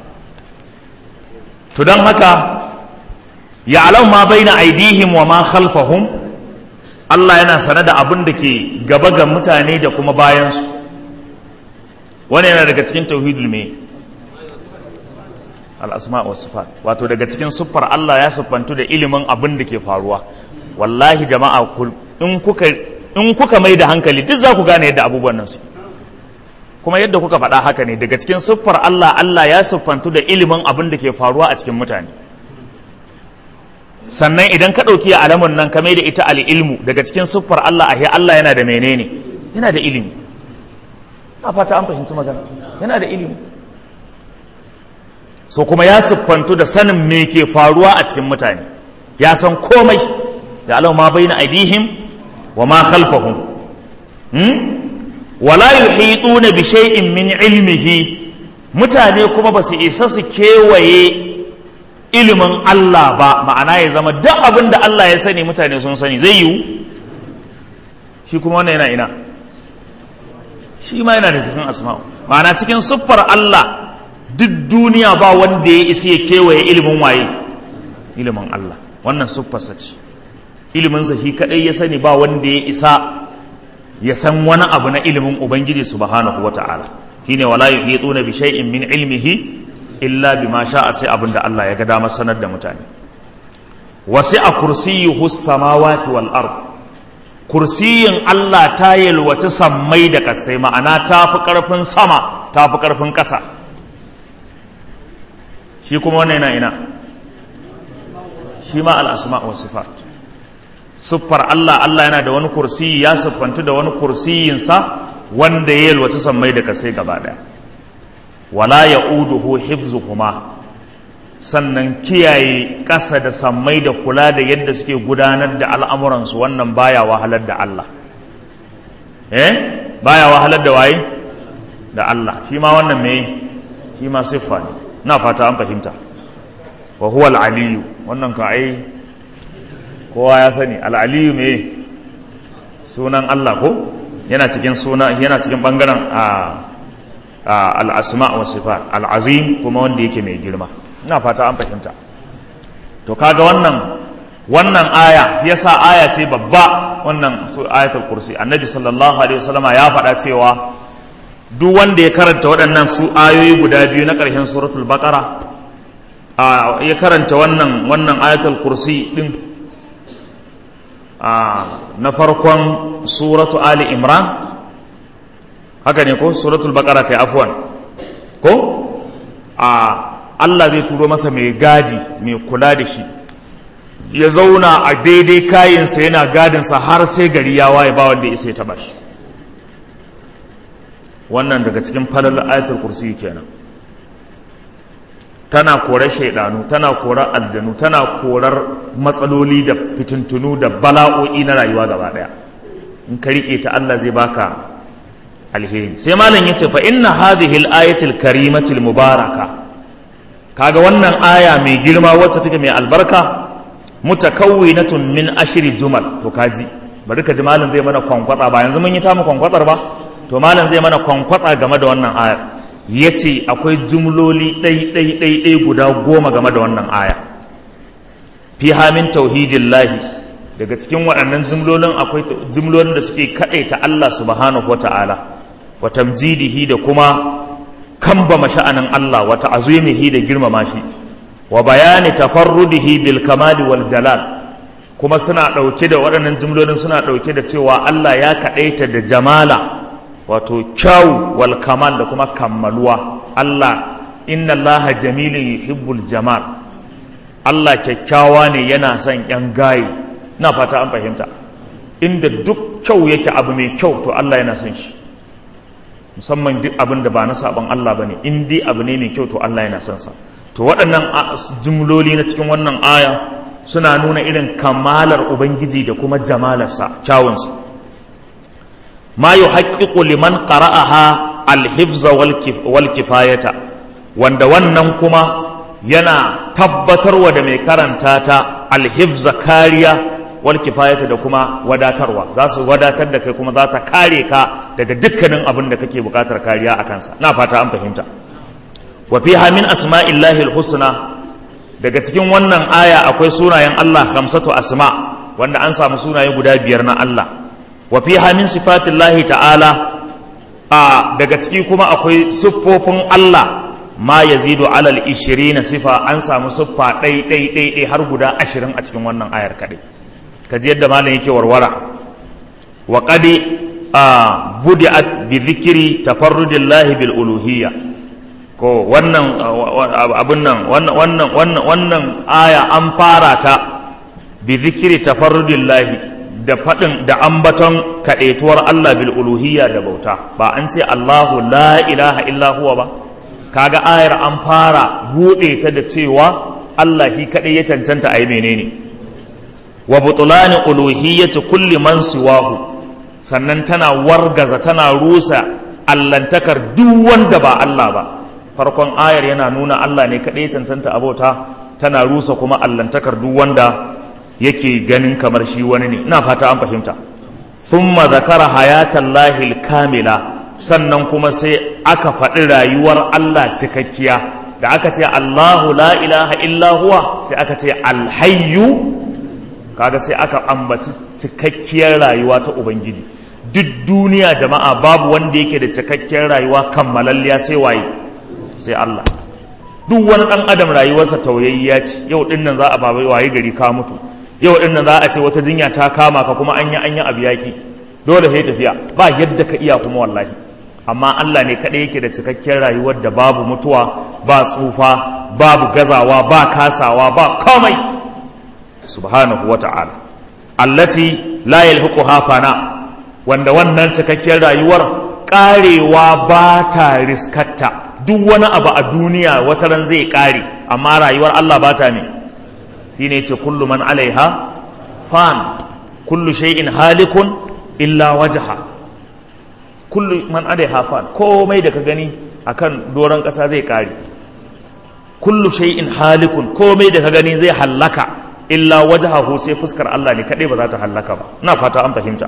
to don haka ya alau ma baina aidihim wa ma khalfahum Allah yana sane da abin da ke gaba ga mutane da kuma bayansu wani yana daga cikin tauhidul me al'asma wa sifat wato daga cikin siffar Allah ya siffantu da ilimin abin da ke faruwa wallahi jama'a in kuka in kuka mai da hankali duk za ku gane yadda abubuwan nan su kuma yadda kuka faɗa haka ne daga cikin siffar Allah Allah ya siffantu da ilimin abin da ke faruwa a cikin mutane sannan idan ka ɗauki alamun nan ka mai da ita al'ilmu daga cikin siffar Allah a Allah yana da menene yana da ilimi a fata an fahimci magana yana da ilimi so kuma ya siffantu da sanin me ke faruwa a cikin mutane ya san komai da alau ma bai na aidihim wa ma khalfahum wala yuhituna bi shay'in min ilmihi mutane kuma ba su isa su kewaye ilimin Allah ba ma'ana ya zama duk abin da Allah ya sani mutane sun sani zai yiwu shi kuma wannan yana ina shi ma yana da cikin asma'u ma'ana cikin siffar Allah duk duniya ba wanda ya isa ya kewaye ilimin waye ilimin Allah wannan siffarsa ce ilimin sa shi kadai ya sani ba wanda ya isa ya san wani abu na ilimin ubangiji subhanahu wata'ala shine wala yuhituna bi shay'in min ilmihi illa bima sha'a sai abin da Allah ya ga dama sanar da mutane wasi'a kursiyyuhu samawati wal ard kursiyin Allah ta yalwaci sammai da kasai ma'ana ta fi karfin sama ta fi karfin ƙasa shi kuma wannan yana ina shi ma al-asma wa sifat siffar Allah Allah yana da wani kursiyi ya siffantu da wani kursiyinsa wanda ya yalwaci sammai da kasai gaba ɗaya wala ya'uduhu hifzuhuma sannan kiyaye ƙasa da sammai da kula da yadda suke gudanar da al'amuransu wannan baya wahalar da Allah eh baya wahalar da waye da Allah shi ma wannan me shi ma siffa ne na fata an fahimta wa huwa al-aliyu wannan ka ai kowa ya sani al-aliyu me sunan Allah ko yana cikin suna yana cikin bangaren a al-asma wa sifat al-azim kuma wanda yake mai girma ina fata an fahimta to kaga wannan wannan aya yasa aya ce babba wannan ayatul kursi annabi sallallahu alaihi wasallama ya faɗa cewa duk wanda ya karanta waɗannan su ayoyi guda biyu na ƙarshen suratul baqara ya karanta wannan wannan ayatul kursi din na farkon suratu ali imran haka ne ko suratul baqara kai afwan ko a Allah zai turo masa mai gadi mai kula da shi ya zauna a daidai kayansa yana gadinsa har sai gari ya waye ba wanda ya isa ya taba shi wannan daga cikin falal ayatul kursi kenan tana korar shaidanu tana korar aljanu tana korar matsaloli da fitintunu da bala'o'i na rayuwa gaba daya in ka rike ta Allah zai baka alheri sai malam yace fa inna hadhihi al-ayatil karimatil mubaraka kaga wannan aya mai girma wacce take mai albarka mutakawwinatun min ashri jumal to kaji bari ka ji malam zai mana kwankwatsa ba yanzu mun yi ta mu kwankwatsar ba to malam zai mana kwankwatsa game da wannan ayar yace akwai jumloli ɗai ɗai ɗai ɗai guda goma game da wannan aya fiha min tauhidillahi daga cikin waɗannan jumlolin akwai jumlolin da suke kaɗaita Allah subhanahu wata'ala wa tamjidihi da kuma kambama sha'anin Allah wa ta'azimihi da girmama shi wa bayani tafarrudihi bil kamali wal jalal kuma suna ɗauke da waɗannan jumlolin suna ɗauke da cewa Allah ya kaɗaita da jamala wato kyau wal kamal da kuma kammaluwa Allah inna Allah jamilun yuhibbul jamal Allah kyakkyawa ne yana son yan gaye na fata an fahimta inda duk kyau yake abu mai kyau to Allah yana son shi musamman duk abin da ba na saban Allah bane in dai abu ne mai kyau to Allah yana son sa to waɗannan jumloli na cikin wannan aya suna nuna irin kamalar ubangiji da kuma jamalarsa kyawunsa ma yuhaqqiqu liman qara'aha al-hifza wal kifayata wanda wannan kuma yana tabbatarwa da mai karanta ta al-hifza kariya wal kifayata da kuma wadatarwa za su wadatar da kai kuma za ta kare ka daga dukkanin abin da kake bukatar kariya a kansa na fata an fahimta wa fiha min asma'illahi al-husna daga cikin wannan aya akwai sunayen Allah khamsatu asma wanda an samu sunaye guda biyar na Allah wa fiha min sifatillahi ta'ala a daga ciki kuma akwai siffofin Allah ma yazidu alal 20 sifa an samu siffa ɗai ɗai ɗai ɗai har guda ashirin a cikin wannan ayar kaɗai kaji yadda malam yake warwara wa qadi a budi'at bi dhikri tafarrudillahi bil uluhiyya ko wannan abun nan wannan wannan wannan wannan aya an fara ta bi dhikri tafarrudillahi da faɗin da ambaton kaɗaituwar Allah bil uluhiyya da bauta ba an ce Allahu la ilaha illa huwa ba kaga ayar an fara buɗe ta da cewa Allah shi kaɗai ya cancanta a yi menene wa butulani uluhiyyati kulli man siwahu sannan tana wargaza tana rusa allantakar duk wanda ba Allah ba farkon ayar yana nuna Allah ne kaɗai ya cancanta abota tana rusa kuma allantakar duk wanda yake ganin kamar shi wani ne ina fata an fahimta thumma zakara hayatan lahil kamila sannan kuma sai aka faɗi rayuwar Allah cikakkiya da aka ce Allahu la ilaha illa huwa sai aka ce alhayyu kaga sai aka ambaci cikakkiyar rayuwa ta ubangiji duk duniya jama'a babu wanda yake da cikakkiyar rayuwa kammalalliya sai waye sai Allah duk wani ɗan adam rayuwarsa tauyayya ce yau ɗin nan za a babai waye gari ka mutu yau ɗin nan za a ce wata jinya ta kama ka kuma an yi an yi abu yaƙi dole sai tafiya ba yadda ka iya kuma wallahi amma Allah ne kaɗai yake da cikakkiyar rayuwar da babu mutuwa ba tsufa babu gazawa ba kasawa ba komai subhanahu wa ta'ala allati la yalhuquha fana wanda wannan cikakkiyar rayuwar karewa ba ta riskatta duk wani abu a duniya wata ran zai kare amma rayuwar Allah ba ta ne shine yace kullu man alaiha fan kullu shay'in halikun illa wajha kullu man alaiha fan komai da ka gani akan doron ƙasa zai kare kullu shay'in halikun komai da ka gani zai hallaka illa wajhahu sai fuskar Allah ne kadai ba za ta hallaka ba ina fata an fahimta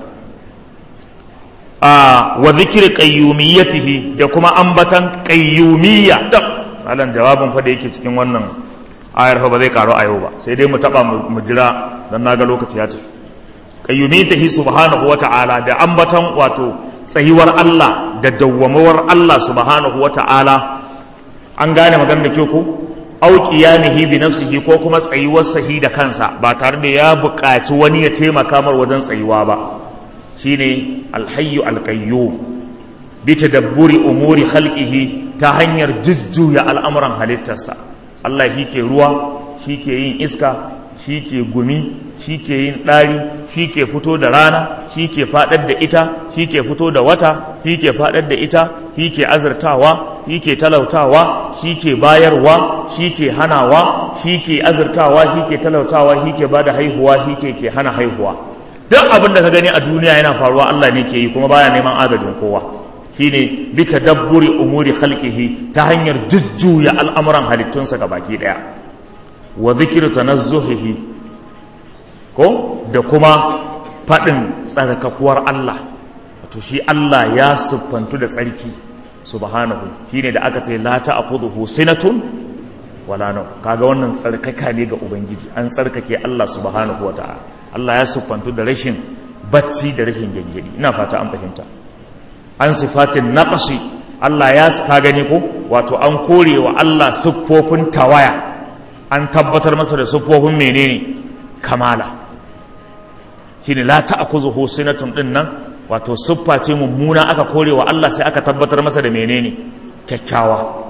a wa zikri qayyumiyyatihi da kuma ambatan qayyumiyya tab malan jawabin fa da yake cikin wannan ayar fa ba zai karo ayo ba sai dai mu taba mu jira dan naga lokaci ya tafi qayyumiyyatihi subhanahu wata'ala da ambatan wato tsayuwar Allah da dawwamawar Allah subhanahu wata'ala an gane maganar da ke ku au qiyamihi bi nafsihi ko kuma tsayuwar sahi da kansa ba tare da ya buƙaci wani ya taimaka mar wajen tsayuwa ba shine alhayyu alqayyum bi tadabburi umuri khalqihi ta hanyar jujjuya al'amuran halittarsa Allah shi ke ruwa shi ke yin iska shi ke gumi shi ke yin ɗari shi ke fito da rana shi ke faɗar da ita shi ke fito da wata shi ke faɗar da ita shi ke azurtawa shi ke talautawa shi ke bayarwa shi ke hanawa shi ke azurtawa shi ke talautawa shi ke bada haihuwa shi ke ke hana haihuwa duk abin da ka gani a duniya yana faruwa Allah ne ke yi kuma baya neman agajin kowa shine bi tadabburi umuri khalqihi ta hanyar jujjuya al'amuran halittunsa baki daya wa zikru tanazzuhihi ko da kuma faɗin tsarkakuwar Allah wato shi Allah ya siffantu da tsarki subhanahu shine da aka ce la ta'khudhuhu sinatun wala naw kaga wannan tsarkaka ne ga ubangiji an tsarkake Allah subhanahu wata'ala Allah ya siffantu da rashin bacci da rashin gengedi ina fata an fahimta an sifatin naqsi Allah ya ka gani ko wato an kore wa Allah siffofin tawaya an tabbatar masa da siffofin menene kamala shine la ta'khuzuhu sinatun din nan wato siffa ce mummuna aka kore wa Allah sai aka tabbatar masa da menene kyakkyawa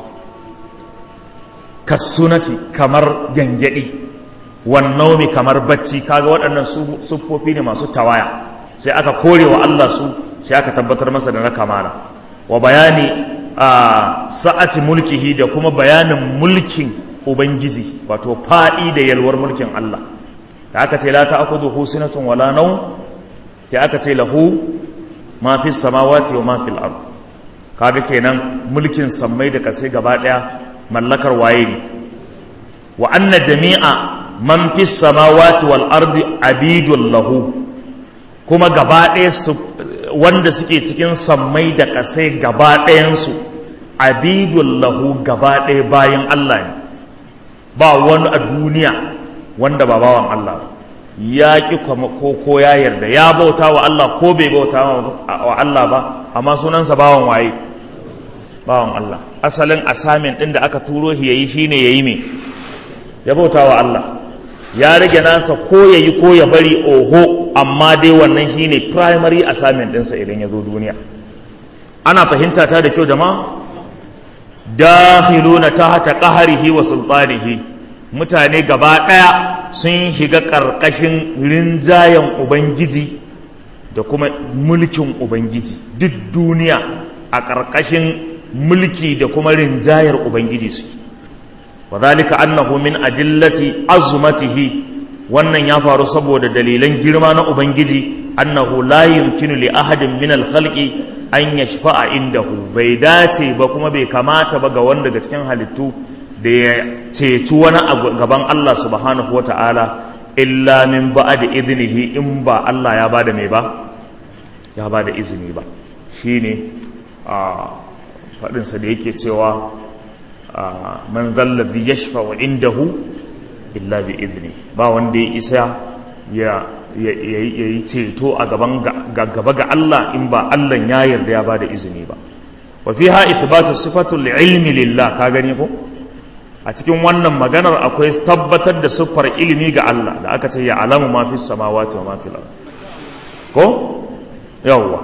kasunati kamar gangadi wan naumi kamar bacci kaga waɗannan siffofi ne masu tawaya sai aka kore wa Allah su sai aka tabbatar masa da na kamala wa bayani a sa'ati mulkihi da kuma bayanin mulkin ubangiji wato faɗi da yalwar mulkin Allah da aka ce la ta'khudhuhu sinatun wala nawm ya aka ce lahu ma fi samawati wa ma fil ard kaga kenan mulkin sammai da kasai gaba daya mallakar waye ne wa anna jami'a man fi samawati wal ardi abidul lahu kuma gaba daya wanda suke cikin sammai da kasai gaba dayan su abidul lahu gaba daya bayan Allah ne ba wani a duniya wanda ba bawan Allah ya ƙi ko ko ya yarda ya bauta wa Allah ko bai bauta wa Allah ba amma sunansa bawan waye bawan Allah asalin asamin ɗin da aka turo shi yayi shine yayi me ya bauta wa Allah ya rage nasa ko yayi ko ya bari oho amma dai wannan shine primary assignment ɗinsa idan ya zo duniya ana fahimta ta da kyau jama'a dakhiluna tahta qahrihi wa sultanihi mutane gaba ɗaya sun shiga ƙarƙashin rinjayen ubangiji da kuma mulkin ubangiji duk duniya a ƙarƙashin mulki da kuma rinjayar ubangiji su wa zalika annahu min adillati azumatihi wannan ya faru saboda dalilan girma na ubangiji annahu la yumkinu li ahadin min al-khalqi an yashfa'a indahu bai dace ba kuma bai kamata ba ga wanda daga cikin halittu da ya ceci wani abu gaban Allah subhanahu wata'ala illa min ba da izinihi in ba Allah ya bada mai ba ya bada izini ba shine a faɗinsa da yake cewa man zallazi yashfa wa indahu illa bi izini ba wanda ya isa ya yi ceto a gaban gaba ga Allah in ba Allah ya yarda ya bada izini ba wa fiha ithbatu sifatul ilmi lillah ka gani ko a cikin wannan maganar akwai tabbatar da siffar ilimi ga Allah da aka ce ya alamu ma fi samawati wa ma fi ko yawwa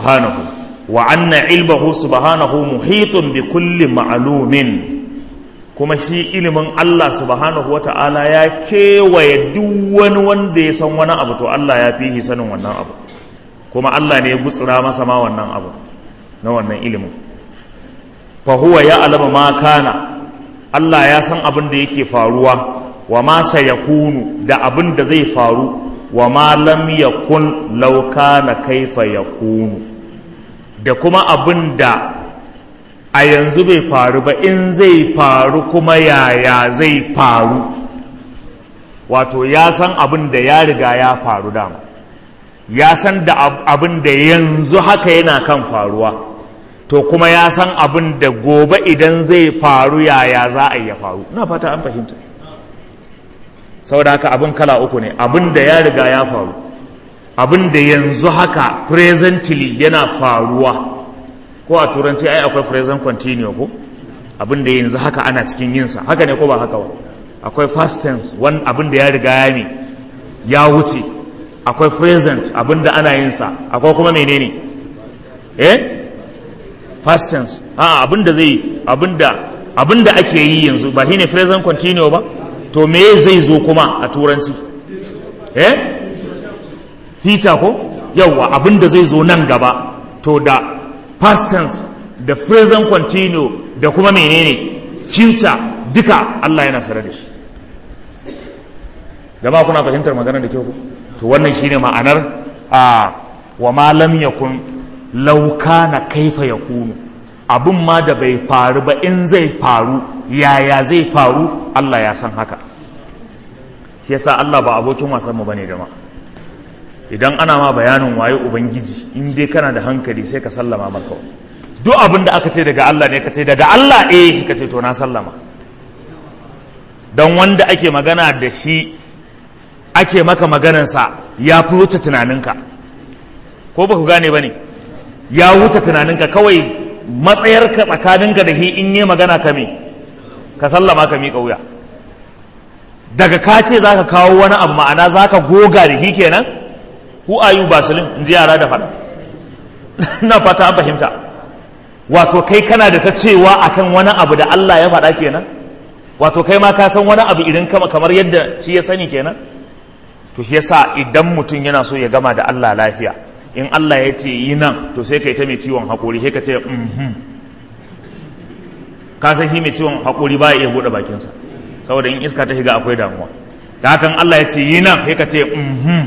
subhanahu wa anna ilmahu subhanahu muhitun bi kulli ma'lumin kuma shi ilimin Allah subhanahu wata'ala ya kewaye duk wani wanda ya san wani abu to Allah ya fi sanin wannan abu kuma Allah ne ya gutsura masa ma wannan abu na wannan ilimin fa huwa ya alama ma kana Allah ya san abin da yake faruwa wa ma sayakunu da abin da zai faru wa ma lam yakun law kana kaifa yakunu da kuma abin da a yanzu bai faru ba in zai faru kuma yaya zai faru wato ya san abin da ya riga ya faru dama ya san da abin da yanzu haka yana kan faruwa to kuma ya san abin da gobe idan zai faru yaya za a ya faru na fata an fahimta saboda haka abin kala uku ne abin da ya riga ya faru abin da yanzu haka presently yana faruwa ko a turanci ai akwai present continuous ko abin da yanzu haka ana cikin yinsa haka ne ko ba haka ba akwai past tense wani abin da ya riga ya ne ya wuce akwai present abin da ana yinsa akwai kuma menene eh past tense a abin da zai abin da abin da ake yi yanzu ba shine present continuous ba to me zai zo kuma a turanci eh future ko yawwa abin da zai zo nan gaba to da past tense da present continuous da kuma menene future duka Allah yana sare da shi jama'a kuna fahimtar maganar da kyau ku to wannan shine ma'anar a wa ma lam yakun law kana kaifa yakunu abun ma da bai faru ba in zai faru yaya zai faru Allah ya san haka shi yasa Allah ba abokin wasan mu bane jama'a idan ana ma bayanin waye ubangiji in dai kana da hankali sai ka sallama maka duk abin da aka ce daga Allah ne ka ce daga Allah eh ka ce to na sallama don wanda ake magana da shi ake maka maganansa ya fi wuce tunaninka ko ba ku gane ba ne ya wuce tunaninka kawai matsayarka tsakaninka da shi in yi magana ka me ka sallama ka miƙa wuya daga ka ce za ka kawo wani abu ma'ana za ka goga da shi kenan who are you basilin in ji yara da faɗa na fata an fahimta wato kai kana da ta cewa akan wani abu da Allah ya faɗa kenan wato kai ma ka san wani abu idan kama kamar yadda shi ya sani kenan to shi yasa idan mutum yana so ya gama da Allah lafiya in Allah ya ce yi nan to sai kai ta mai ciwon haƙori sai ka ce mhm ka san shi mai ciwon haƙori ba ya iya buɗe bakinsa saboda in iska ta shiga akwai damuwa da hakan Allah ya ce yi nan sai ka ce mhm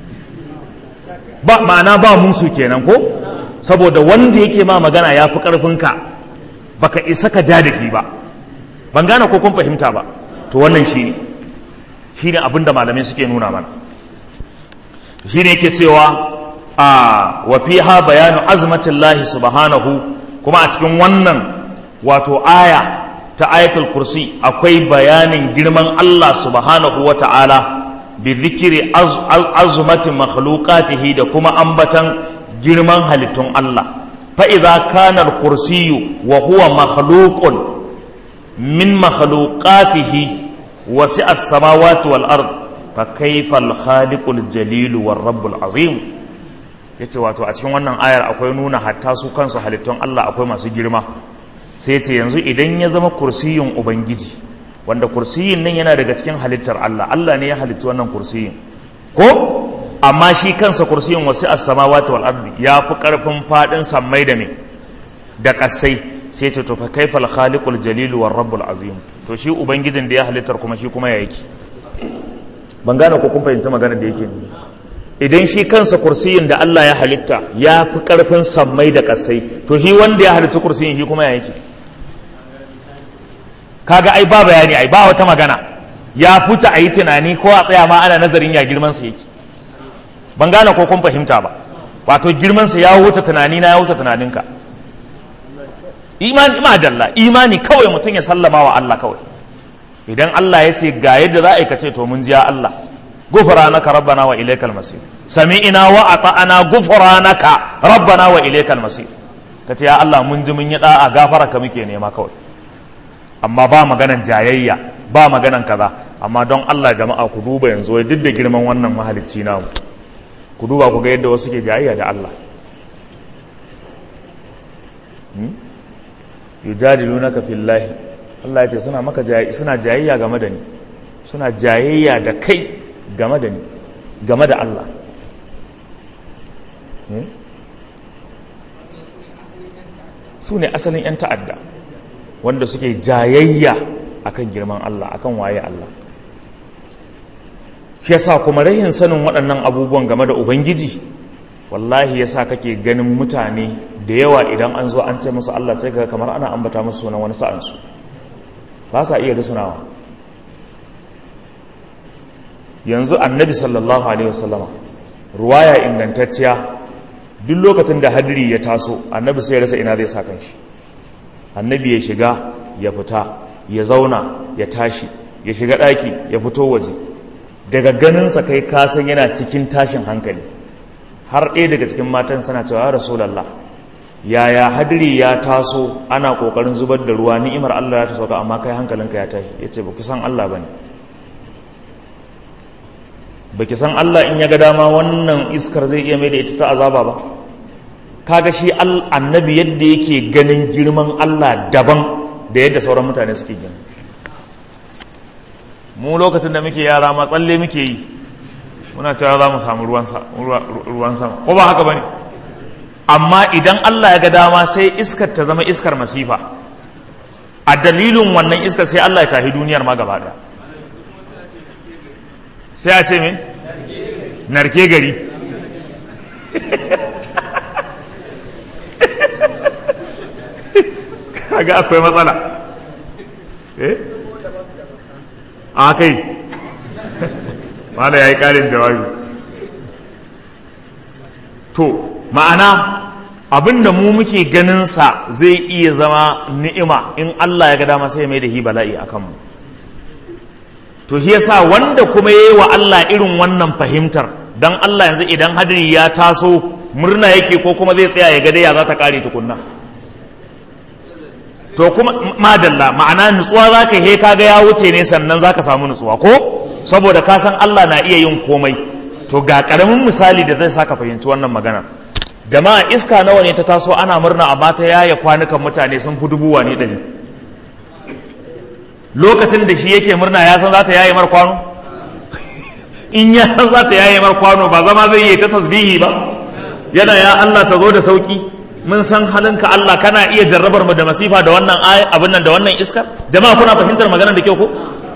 ba ma'ana ba musu kenan ko saboda wanda yake ma magana ya fi ƙarfinka baka isa ka ja da shi ba ban gane ko kun fahimta ba to wannan shi ne shi ne abinda malamai suke nuna mana shi ne yake cewa a wa fiha bayanu azmatillahi subhanahu kuma a cikin wannan wato aya ta ayatul kursi akwai bayanin girman Allah subhanahu wa ta'ala bi zikiri azumati makhluqatihi da kuma ambatan girman halittun Allah fa idza kana al-kursiyyu wa huwa makhluqun min makhluqatihi wasi'a as-samawati wal ard fa kayfa al-khaliqu al-jalil war rabb al-azim yace wato a cikin wannan ayar akwai nuna hatta su kansu halittun Allah akwai masu girma sai yace yanzu idan ya zama kursiyin ubangiji wanda kursiyin nan yana daga cikin halittar Allah Allah ne ya halitta wannan kursiyin ko amma shi kansa kursiyin wasu as-samawati wal ardi ya fi karfin fadin sammai da me da kasai sai ce to fa kaifal khaliqul jalil war rabbul azim to shi ubangijin da ya halittar kuma shi kuma ya yake ban gane ko kun fahimci magana da yake idan shi kansa kursiyin da Allah ya halitta ya fi karfin sammai da kasai to shi wanda ya halitta kursiyin shi kuma ya yake kaga ai ba bayani ai ba wata magana ya fita a yi tunani ko a tsaya ma ana nazarin ya girman sa yake ban gane ko kun fahimta ba wato girman sa ya wuce tunani na ya wuce tunaninka imani ma dalla imani kawai mutum ya sallama wa Allah kawai idan Allah ya ce ga yadda za a yi ce to mun ji ya Allah gufranaka rabbana wa ilaikal masir sami'ina wa ata'ana gufranaka rabbana wa ilaikal masir kace ya Allah mun ji mun yi da'a gafara ka muke nema kawai amma ba maganan jayayya ba maganan kaza amma don Allah jama'a ku duba yanzu wai duk da girman wannan mahalicci namu ku duba ku ga yadda wasu ke jayayya da Allah yujadilunaka fillahi Allah ya ce suna maka suna jayayya game da ni suna jayayya da kai game da ni game da Allah su ne asalin 'yan ta'adda wanda suke jayayya akan girman Allah akan waye Allah shi yasa kuma rahin sanin waɗannan abubuwan game da ubangiji wallahi yasa kake ganin mutane da yawa idan an zo an ce musu Allah sai kaga kamar ana ambata musu sunan wani sa'ansu ba sa iya rusunawa yanzu annabi sallallahu alaihi wasallama ruwaya ingantacciya duk lokacin da hadiri ya taso annabi sai ya rasa ina zai sa kanshi annabi ya shiga ya fita ya zauna ya tashi ya shiga ɗaki ya fito waje daga ganinsa kai kasan yana cikin tashin hankali har ɗaya daga cikin matan sana cewa ya rasulallah yaya hadiri ya taso ana ƙoƙarin zubar da ruwa ni'imar allah ya ta sauka amma kai hankalinka ya tashi ya ce ba ku san allah ba ne ba ki san allah in ya ga dama wannan iskar zai iya mai da ita ta azaba ba kaga shi annabi yadda yake ganin girman allah daban da yadda sauran mutane suke gani mu lokacin da muke yara ma tsalle muke yi muna cewa za mu samu ruwan sama ko ba haka ba ne amma idan Allah ya ga dama sai iskar ta zama iskar masifa a dalilin wannan iskar sai Allah ya tafi duniyar ma gaba ɗaya sai a ce me narke gari kaga akwai matsala eh a kai wanda ya yi ƙarin jawabi to ma'ana abinda mu muke ganinsa zai iya zama ni'ima in Allah ya ga dama sai mai da hi bala'i a kanmu to shi yasa wanda kuma ya yi wa Allah irin wannan fahimtar don Allah yanzu idan hadiri ya taso murna yake ko kuma zai tsaya ya ga ya za ta kare tukunna to kuma madalla ma'ana nutsuwa za ka he kaga ya wuce ne sannan za ka samu nutsuwa ko saboda ka san Allah na iya yin komai to ga karamin misali da zai saka fahimci wannan magana jama'a iska nawa ne ta taso ana murna amma ta yaya kwanukan mutane sun fi dubuwa ne ɗari lokacin da shi yake murna ya san za ta yaye mar kwano in ya san za ta yaye mar kwano ba zama zai yi ta tasbihi ba yana ya Allah ta zo da sauki mun san halinka Allah kana iya jarrabar mu da masifa da wannan abin nan da wannan iskar jama'a kuna fahimtar maganar da kyau ko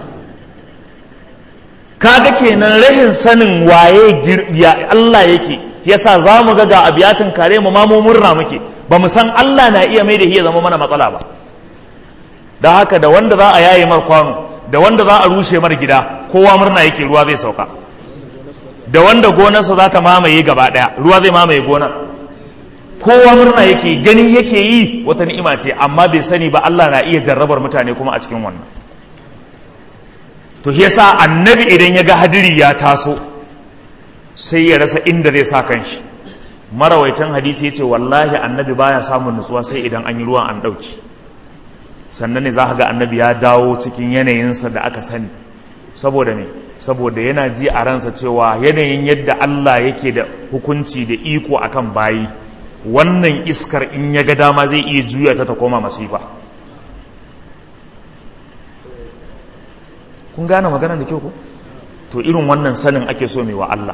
kaga kenan rahin sanin waye ya Allah yake yasa za mu ga ga abiyatin kare mu ma mu murna muke ba mu san Allah na iya mai da ya zama mana matsala ba da haka da wanda za a yaye mar kwano da wanda za a rushe mar gida kowa murna yake ruwa zai sauka da wanda gonarsa za ta mamaye gaba daya ruwa zai mamaye gonar kowa murna yake gani yake yi wata ni'ima ce amma bai sani ba Allah na iya jarrabar mutane kuma a cikin wannan to shi yasa annabi idan ya ga hadiri ya taso sai ya rasa inda zai sa kanshi marawaitan hadisi ya ce wallahi annabi baya samun nutsuwa sai idan an yi ruwan an ɗauki sannan ne za ka ga annabi ya dawo cikin yanayinsa da aka sani saboda me saboda yana ji a ransa cewa yanayin yadda Allah yake da hukunci da iko akan bayi wannan iskar in ya ga dama zai iya juya ta ta koma masifa kun gane magana da kyau ko to irin wannan sanin ake so mai wa Allah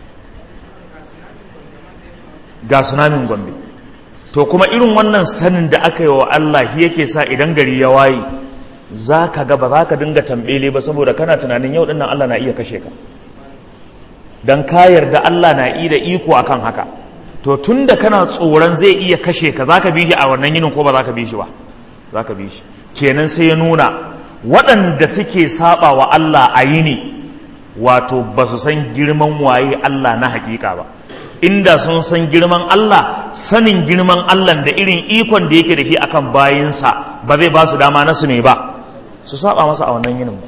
ga sunamin gombe to kuma irin wannan sanin da aka yi wa Allah shi yake sa idan gari ya waye za ka ga ba za ka dinga tambele ba saboda kana tunanin yau dinnan Allah na iya kashe ka don ka yarda Allah na iya da iko akan haka to tun da kana tsoron zai iya kashe ka za ka bi shi a wannan yinin ko ba za ka bi shi ba za ka bi shi kenan sai ya nuna waɗanda suke saba wa Allah a yini wato ba su san girman waye Allah na hakika ba inda sun san girman Allah sanin girman Allah da irin ikon da yake da shi akan bayinsa ba zai ba su dama na su ne ba su saba masa a wannan yinin ba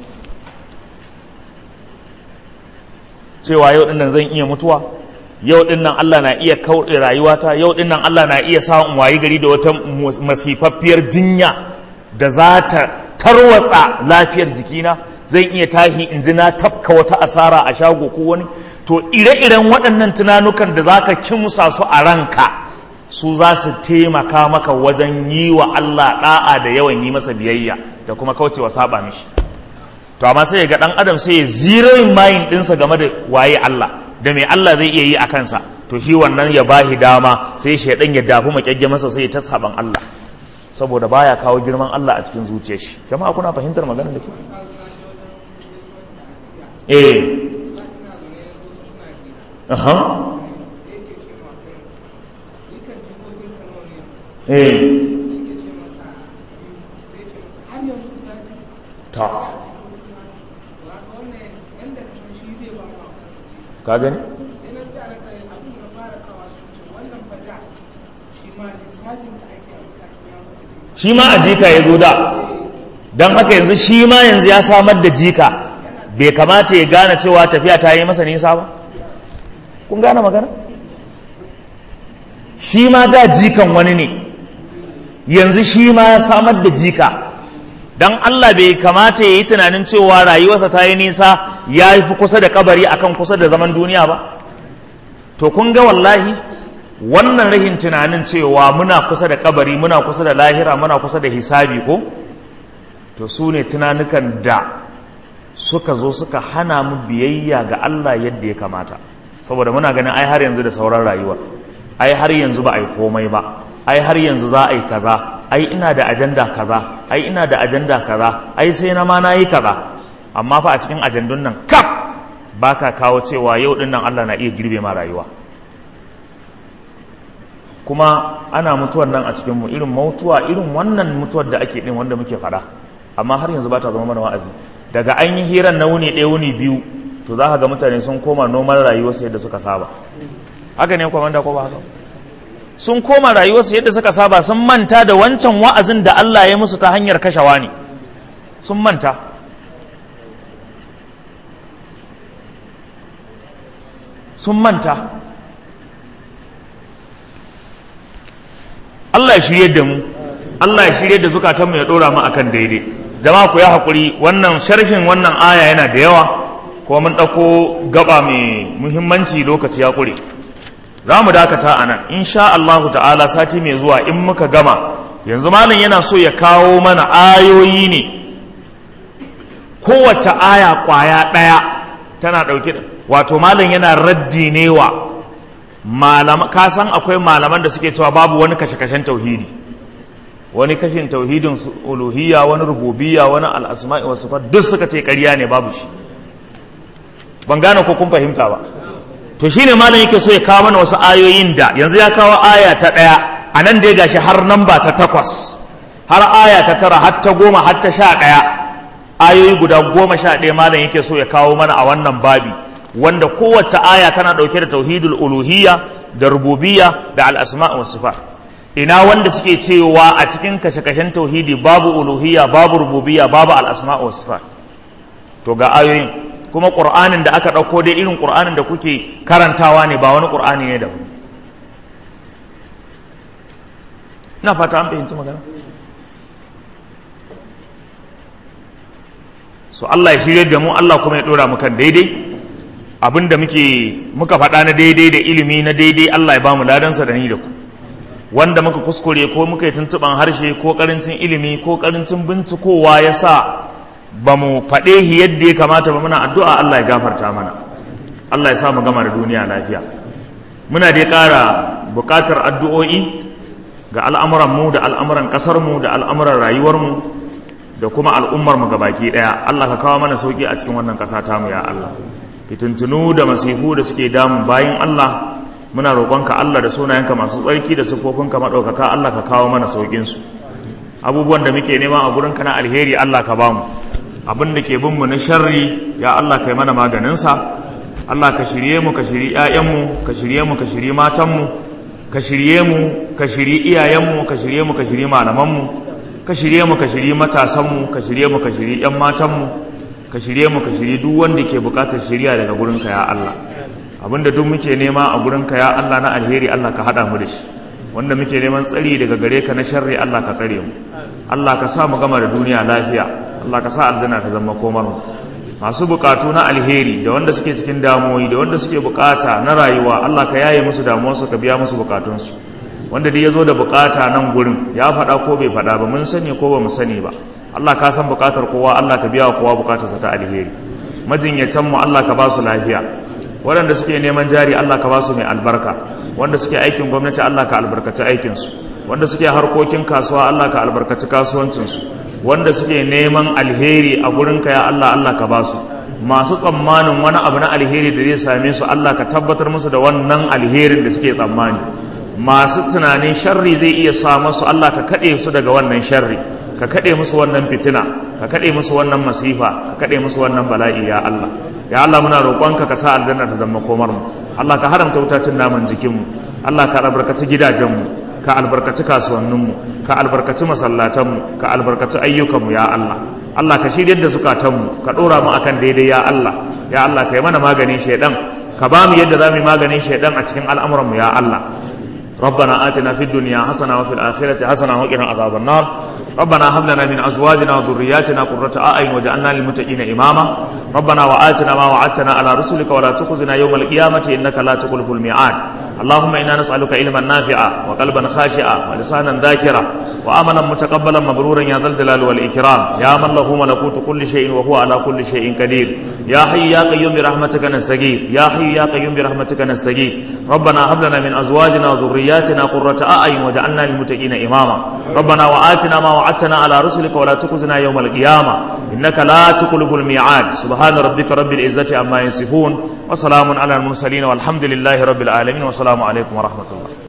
cewa yau dinnan zan iya mutuwa yau dinnan Allah na iya kauɗe rayuwata yau dinnan Allah na iya sa in wayi gari da wata masifaffiyar jinya da za ta tarwatsa lafiyar jikina zan iya tahi in ji na tafka wata asara a shago ko wani to ire-iren waɗannan tunanukan da za ka kimsa su a ranka su za su taimaka maka wajen yi wa Allah ɗa'a da yawan yi masa biyayya da kuma kaucewa saba mishi to amma sai ga dan adam sai ya zeroing mind dinsa game da waye Allah da me Allah zai iya yi a kansa to shi wannan ya bahi dama sai shaidan ya dafu makyagge masa sai ta saban Allah saboda baya kawo girman Allah a cikin zuciyar shi jama'a kuna fahimtar maganar da ke eh aha eh ta ka gani shi ma a jika ya zo da don haka yanzu shi ma yanzu ya samar da jika bai kamata ya gane cewa tafiya ta yi masa nisa ba kun gane magana shi ma da jikan wani ne yanzu shi ma ya samar da jika don Allah bai kamata ya yi tunanin cewa rayuwarsa ta yi nisa ya fi kusa da kabari akan kusa da zaman duniya ba to kun ga wallahi wannan rahin tunanin cewa muna kusa da kabari muna kusa da lahira muna kusa da hisabi ko to su ne tunanukan da suka zo suka hana mu biyayya ga Allah yadda ya kamata saboda muna ganin ai har yanzu da sauran rayuwa ai har yanzu ba a yi komai ba ai har yanzu za a yi kaza ai ina da ajanda kaza ai ina da ajanda kaza ai sai na ma na yi kaza amma fa a cikin ajandun nan kaf ba ka kawo cewa yau din nan Allah na iya girbe ma rayuwa kuma ana mutuwar nan a cikinmu irin mutuwa irin wannan mutuwar da ake din wanda muke fada amma har yanzu ba ta zama mana wa'azi daga an yi hirar na wuni ɗaya wuni biyu to za ka ga mutane sun koma noman rayuwarsu yadda suka saba haka ne kwamanda ko ba haka sun koma rayuwarsu yadda suka saba sun manta da wancan wa'azin da Allah ya musu ta hanyar kashewa ne sun manta sun manta Allah ya shirye da mu Allah ya shirye da zukatanmu ya dora mu akan daidai jama'a ku ya haƙuri wannan sharhin wannan aya yana da yawa kuma mun ɗauko gaba mai muhimmanci lokaci ya ƙure za mu dakata a nan insha Allahu ta'ala sati mai zuwa in muka gama yanzu malam yana so ya kawo mana ayoyi ne kowace aya ƙwaya ɗaya tana ɗauke da wato malam yana raddi ne wa ka san akwai malaman da suke cewa babu wani kashe-kashen tauhidi wani kashin tauhidin uluhiyya wani rububiyya wani al'asma'i wasu duk suka ce ƙarya ne babu shi ban gane ko kun fahimta ba to shine malam yake so ya kawo mana wasu ayoyin da yanzu ya kawo aya ta ɗaya a nan dai gashi har namba ta takwas har aya ta tara har ta goma har ta sha ɗaya ayoyi guda goma sha ɗaya malam yake so ya kawo mana a wannan babi wanda kowace aya tana ɗauke da tauhidul uluhiyya da rububiyya da al'asma wa sifat ina wanda suke cewa a cikin kashe-kashen tauhidi babu uluhiyya babu rububiyya babu al'asma wa sifat to ga ayoyin kuma ƙur'anin da aka ɗauko dai irin ƙur'anin da kuke karantawa ne ba wani ƙur'ani ne da ina fata an fahimci magana so Allah ya shirye da mu Allah kuma ya ɗora mu kan daidai abinda muke muka faɗa na daidai da ilimi na daidai Allah ya ba mu ladansa da ni da ku wanda muka kuskure ko muka yi tuntuɓan harshe ko ƙarancin ilimi ko ƙarancin bincikowa ya sa ba mu faɗe shi yadda ya kamata ba muna addu'a Allah ya gafarta mana Allah ya sa mu gama da duniya lafiya muna dai ƙara buƙatar addu'o'i ga al'amuranmu da al'amuran ƙasarmu da al'amuran rayuwarmu da kuma al'ummarmu baki ɗaya Allah ka kawo mana sauƙi a cikin wannan ƙasa tamu ya Allah fitintunu da masifu da suke damun bayan Allah muna roƙonka Allah da sunayenka masu tsarki da siffofinka maɗaukaka Allah ka kawo mana sauƙinsu abubuwan da muke nema a gurinka na alheri Allah ka bamu abin da ke bin mu na sharri ya Allah kai mana maganinsa Allah ka shirye mu ka shiri ƴaƴanmu ka shirye mu ka shiri matanmu ka shirye mu ka shiri iyayenmu ka shirye mu ka shiri malamanmu ka shirye mu ka shiri matasanmu ka shirye mu ka shiri ƴan matanmu ka shirye mu ka shiri duk wanda ke buƙatar shiriya daga gurinka ya Allah abinda duk muke nema a gurinka ya Allah na alheri Allah ka haɗa mu da shi wanda muke neman tsari daga gare ka na sharri Allah ka tsare mu Allah ka sa mu gama da duniya lafiya Allah ka sa aljanna ta zama komar mu masu bukatu na alheri da wanda suke cikin damuwoyi da wanda suke bukata na rayuwa Allah ka yaye musu damuwarsu ka biya musu bukatunsu wanda dai ya zo da bukata nan gurin ya faɗa ko bai faɗa ba mun sani ko ba mu sani ba Allah ka san bukatar kowa Allah ka biya wa kowa bukatarsa ta alheri majinyatan mu Allah ka ba su lafiya waɗanda suke neman jari Allah ka ba su mai albarka wanda suke aikin gwamnati Allah ka albarkaci aikinsu wanda suke harkokin kasuwa Allah ka albarkaci kasuwancinsu wanda suke neman alheri a gurinka ya Allah Allah ka ba su masu tsammanin wani abu na alheri da zai same su Allah ka tabbatar musu da wannan alherin da suke tsammani masu tunanin sharri zai iya sa musu Allah ka kaɗe su daga wannan sharri ka kaɗe musu wannan fitina ka kaɗe musu wannan masifa ka kaɗe musu wannan bala'i ya Allah ya Allah muna roƙonka ka sa aljanna ta zama komar mu Allah ka haramta wutacin naman jikin mu Allah ka albarkaci gidajen mu ka albarkaci kasuwannin mu ka albarkaci masallatan mu ka albarkaci ayyukan mu ya Allah Allah ka shiryar da zukatan mu ka ɗora mu akan daidai ya Allah ya Allah ka yi mana maganin shaidan ka ba mu yadda za mu yi maganin shaidan a cikin al'amuran mu ya Allah ربنا آتنا في الدنيا حسنة وفي الآخرة حسنة وقنا عذاب النار ربنا هب لنا من أزواجنا وذرياتنا قرة أعين وجعلنا للمتقين إماما ربنا وآتنا ما وعدتنا على رسلك ولا تخزنا يوم القيامة إنك لا تخلف الميعاد اللهم إنا نسألك علما نافعا وقلبا خاشعا ولسانا ذاكرا وعملا متقبلا مبرورا يا ذا الجلال والإكرام يا من له ملكوت كل شيء وهو على كل شيء قدير يا حي يا قيوم برحمتك نستغيث يا حي يا قيوم برحمتك نستغيث ربنا هب لنا من أزواجنا وذرياتنا قرة أعين وجعلنا للمتقين إماما ربنا وآتنا ما وعدتنا على رسلك ولا تخزنا يوم القيامة إنك لا تخلف الميعاد سبحان ربك رب العزة عما يصفون وسلام على المرسلين والحمد لله رب العالمين والسلام عليكم ورحمة الله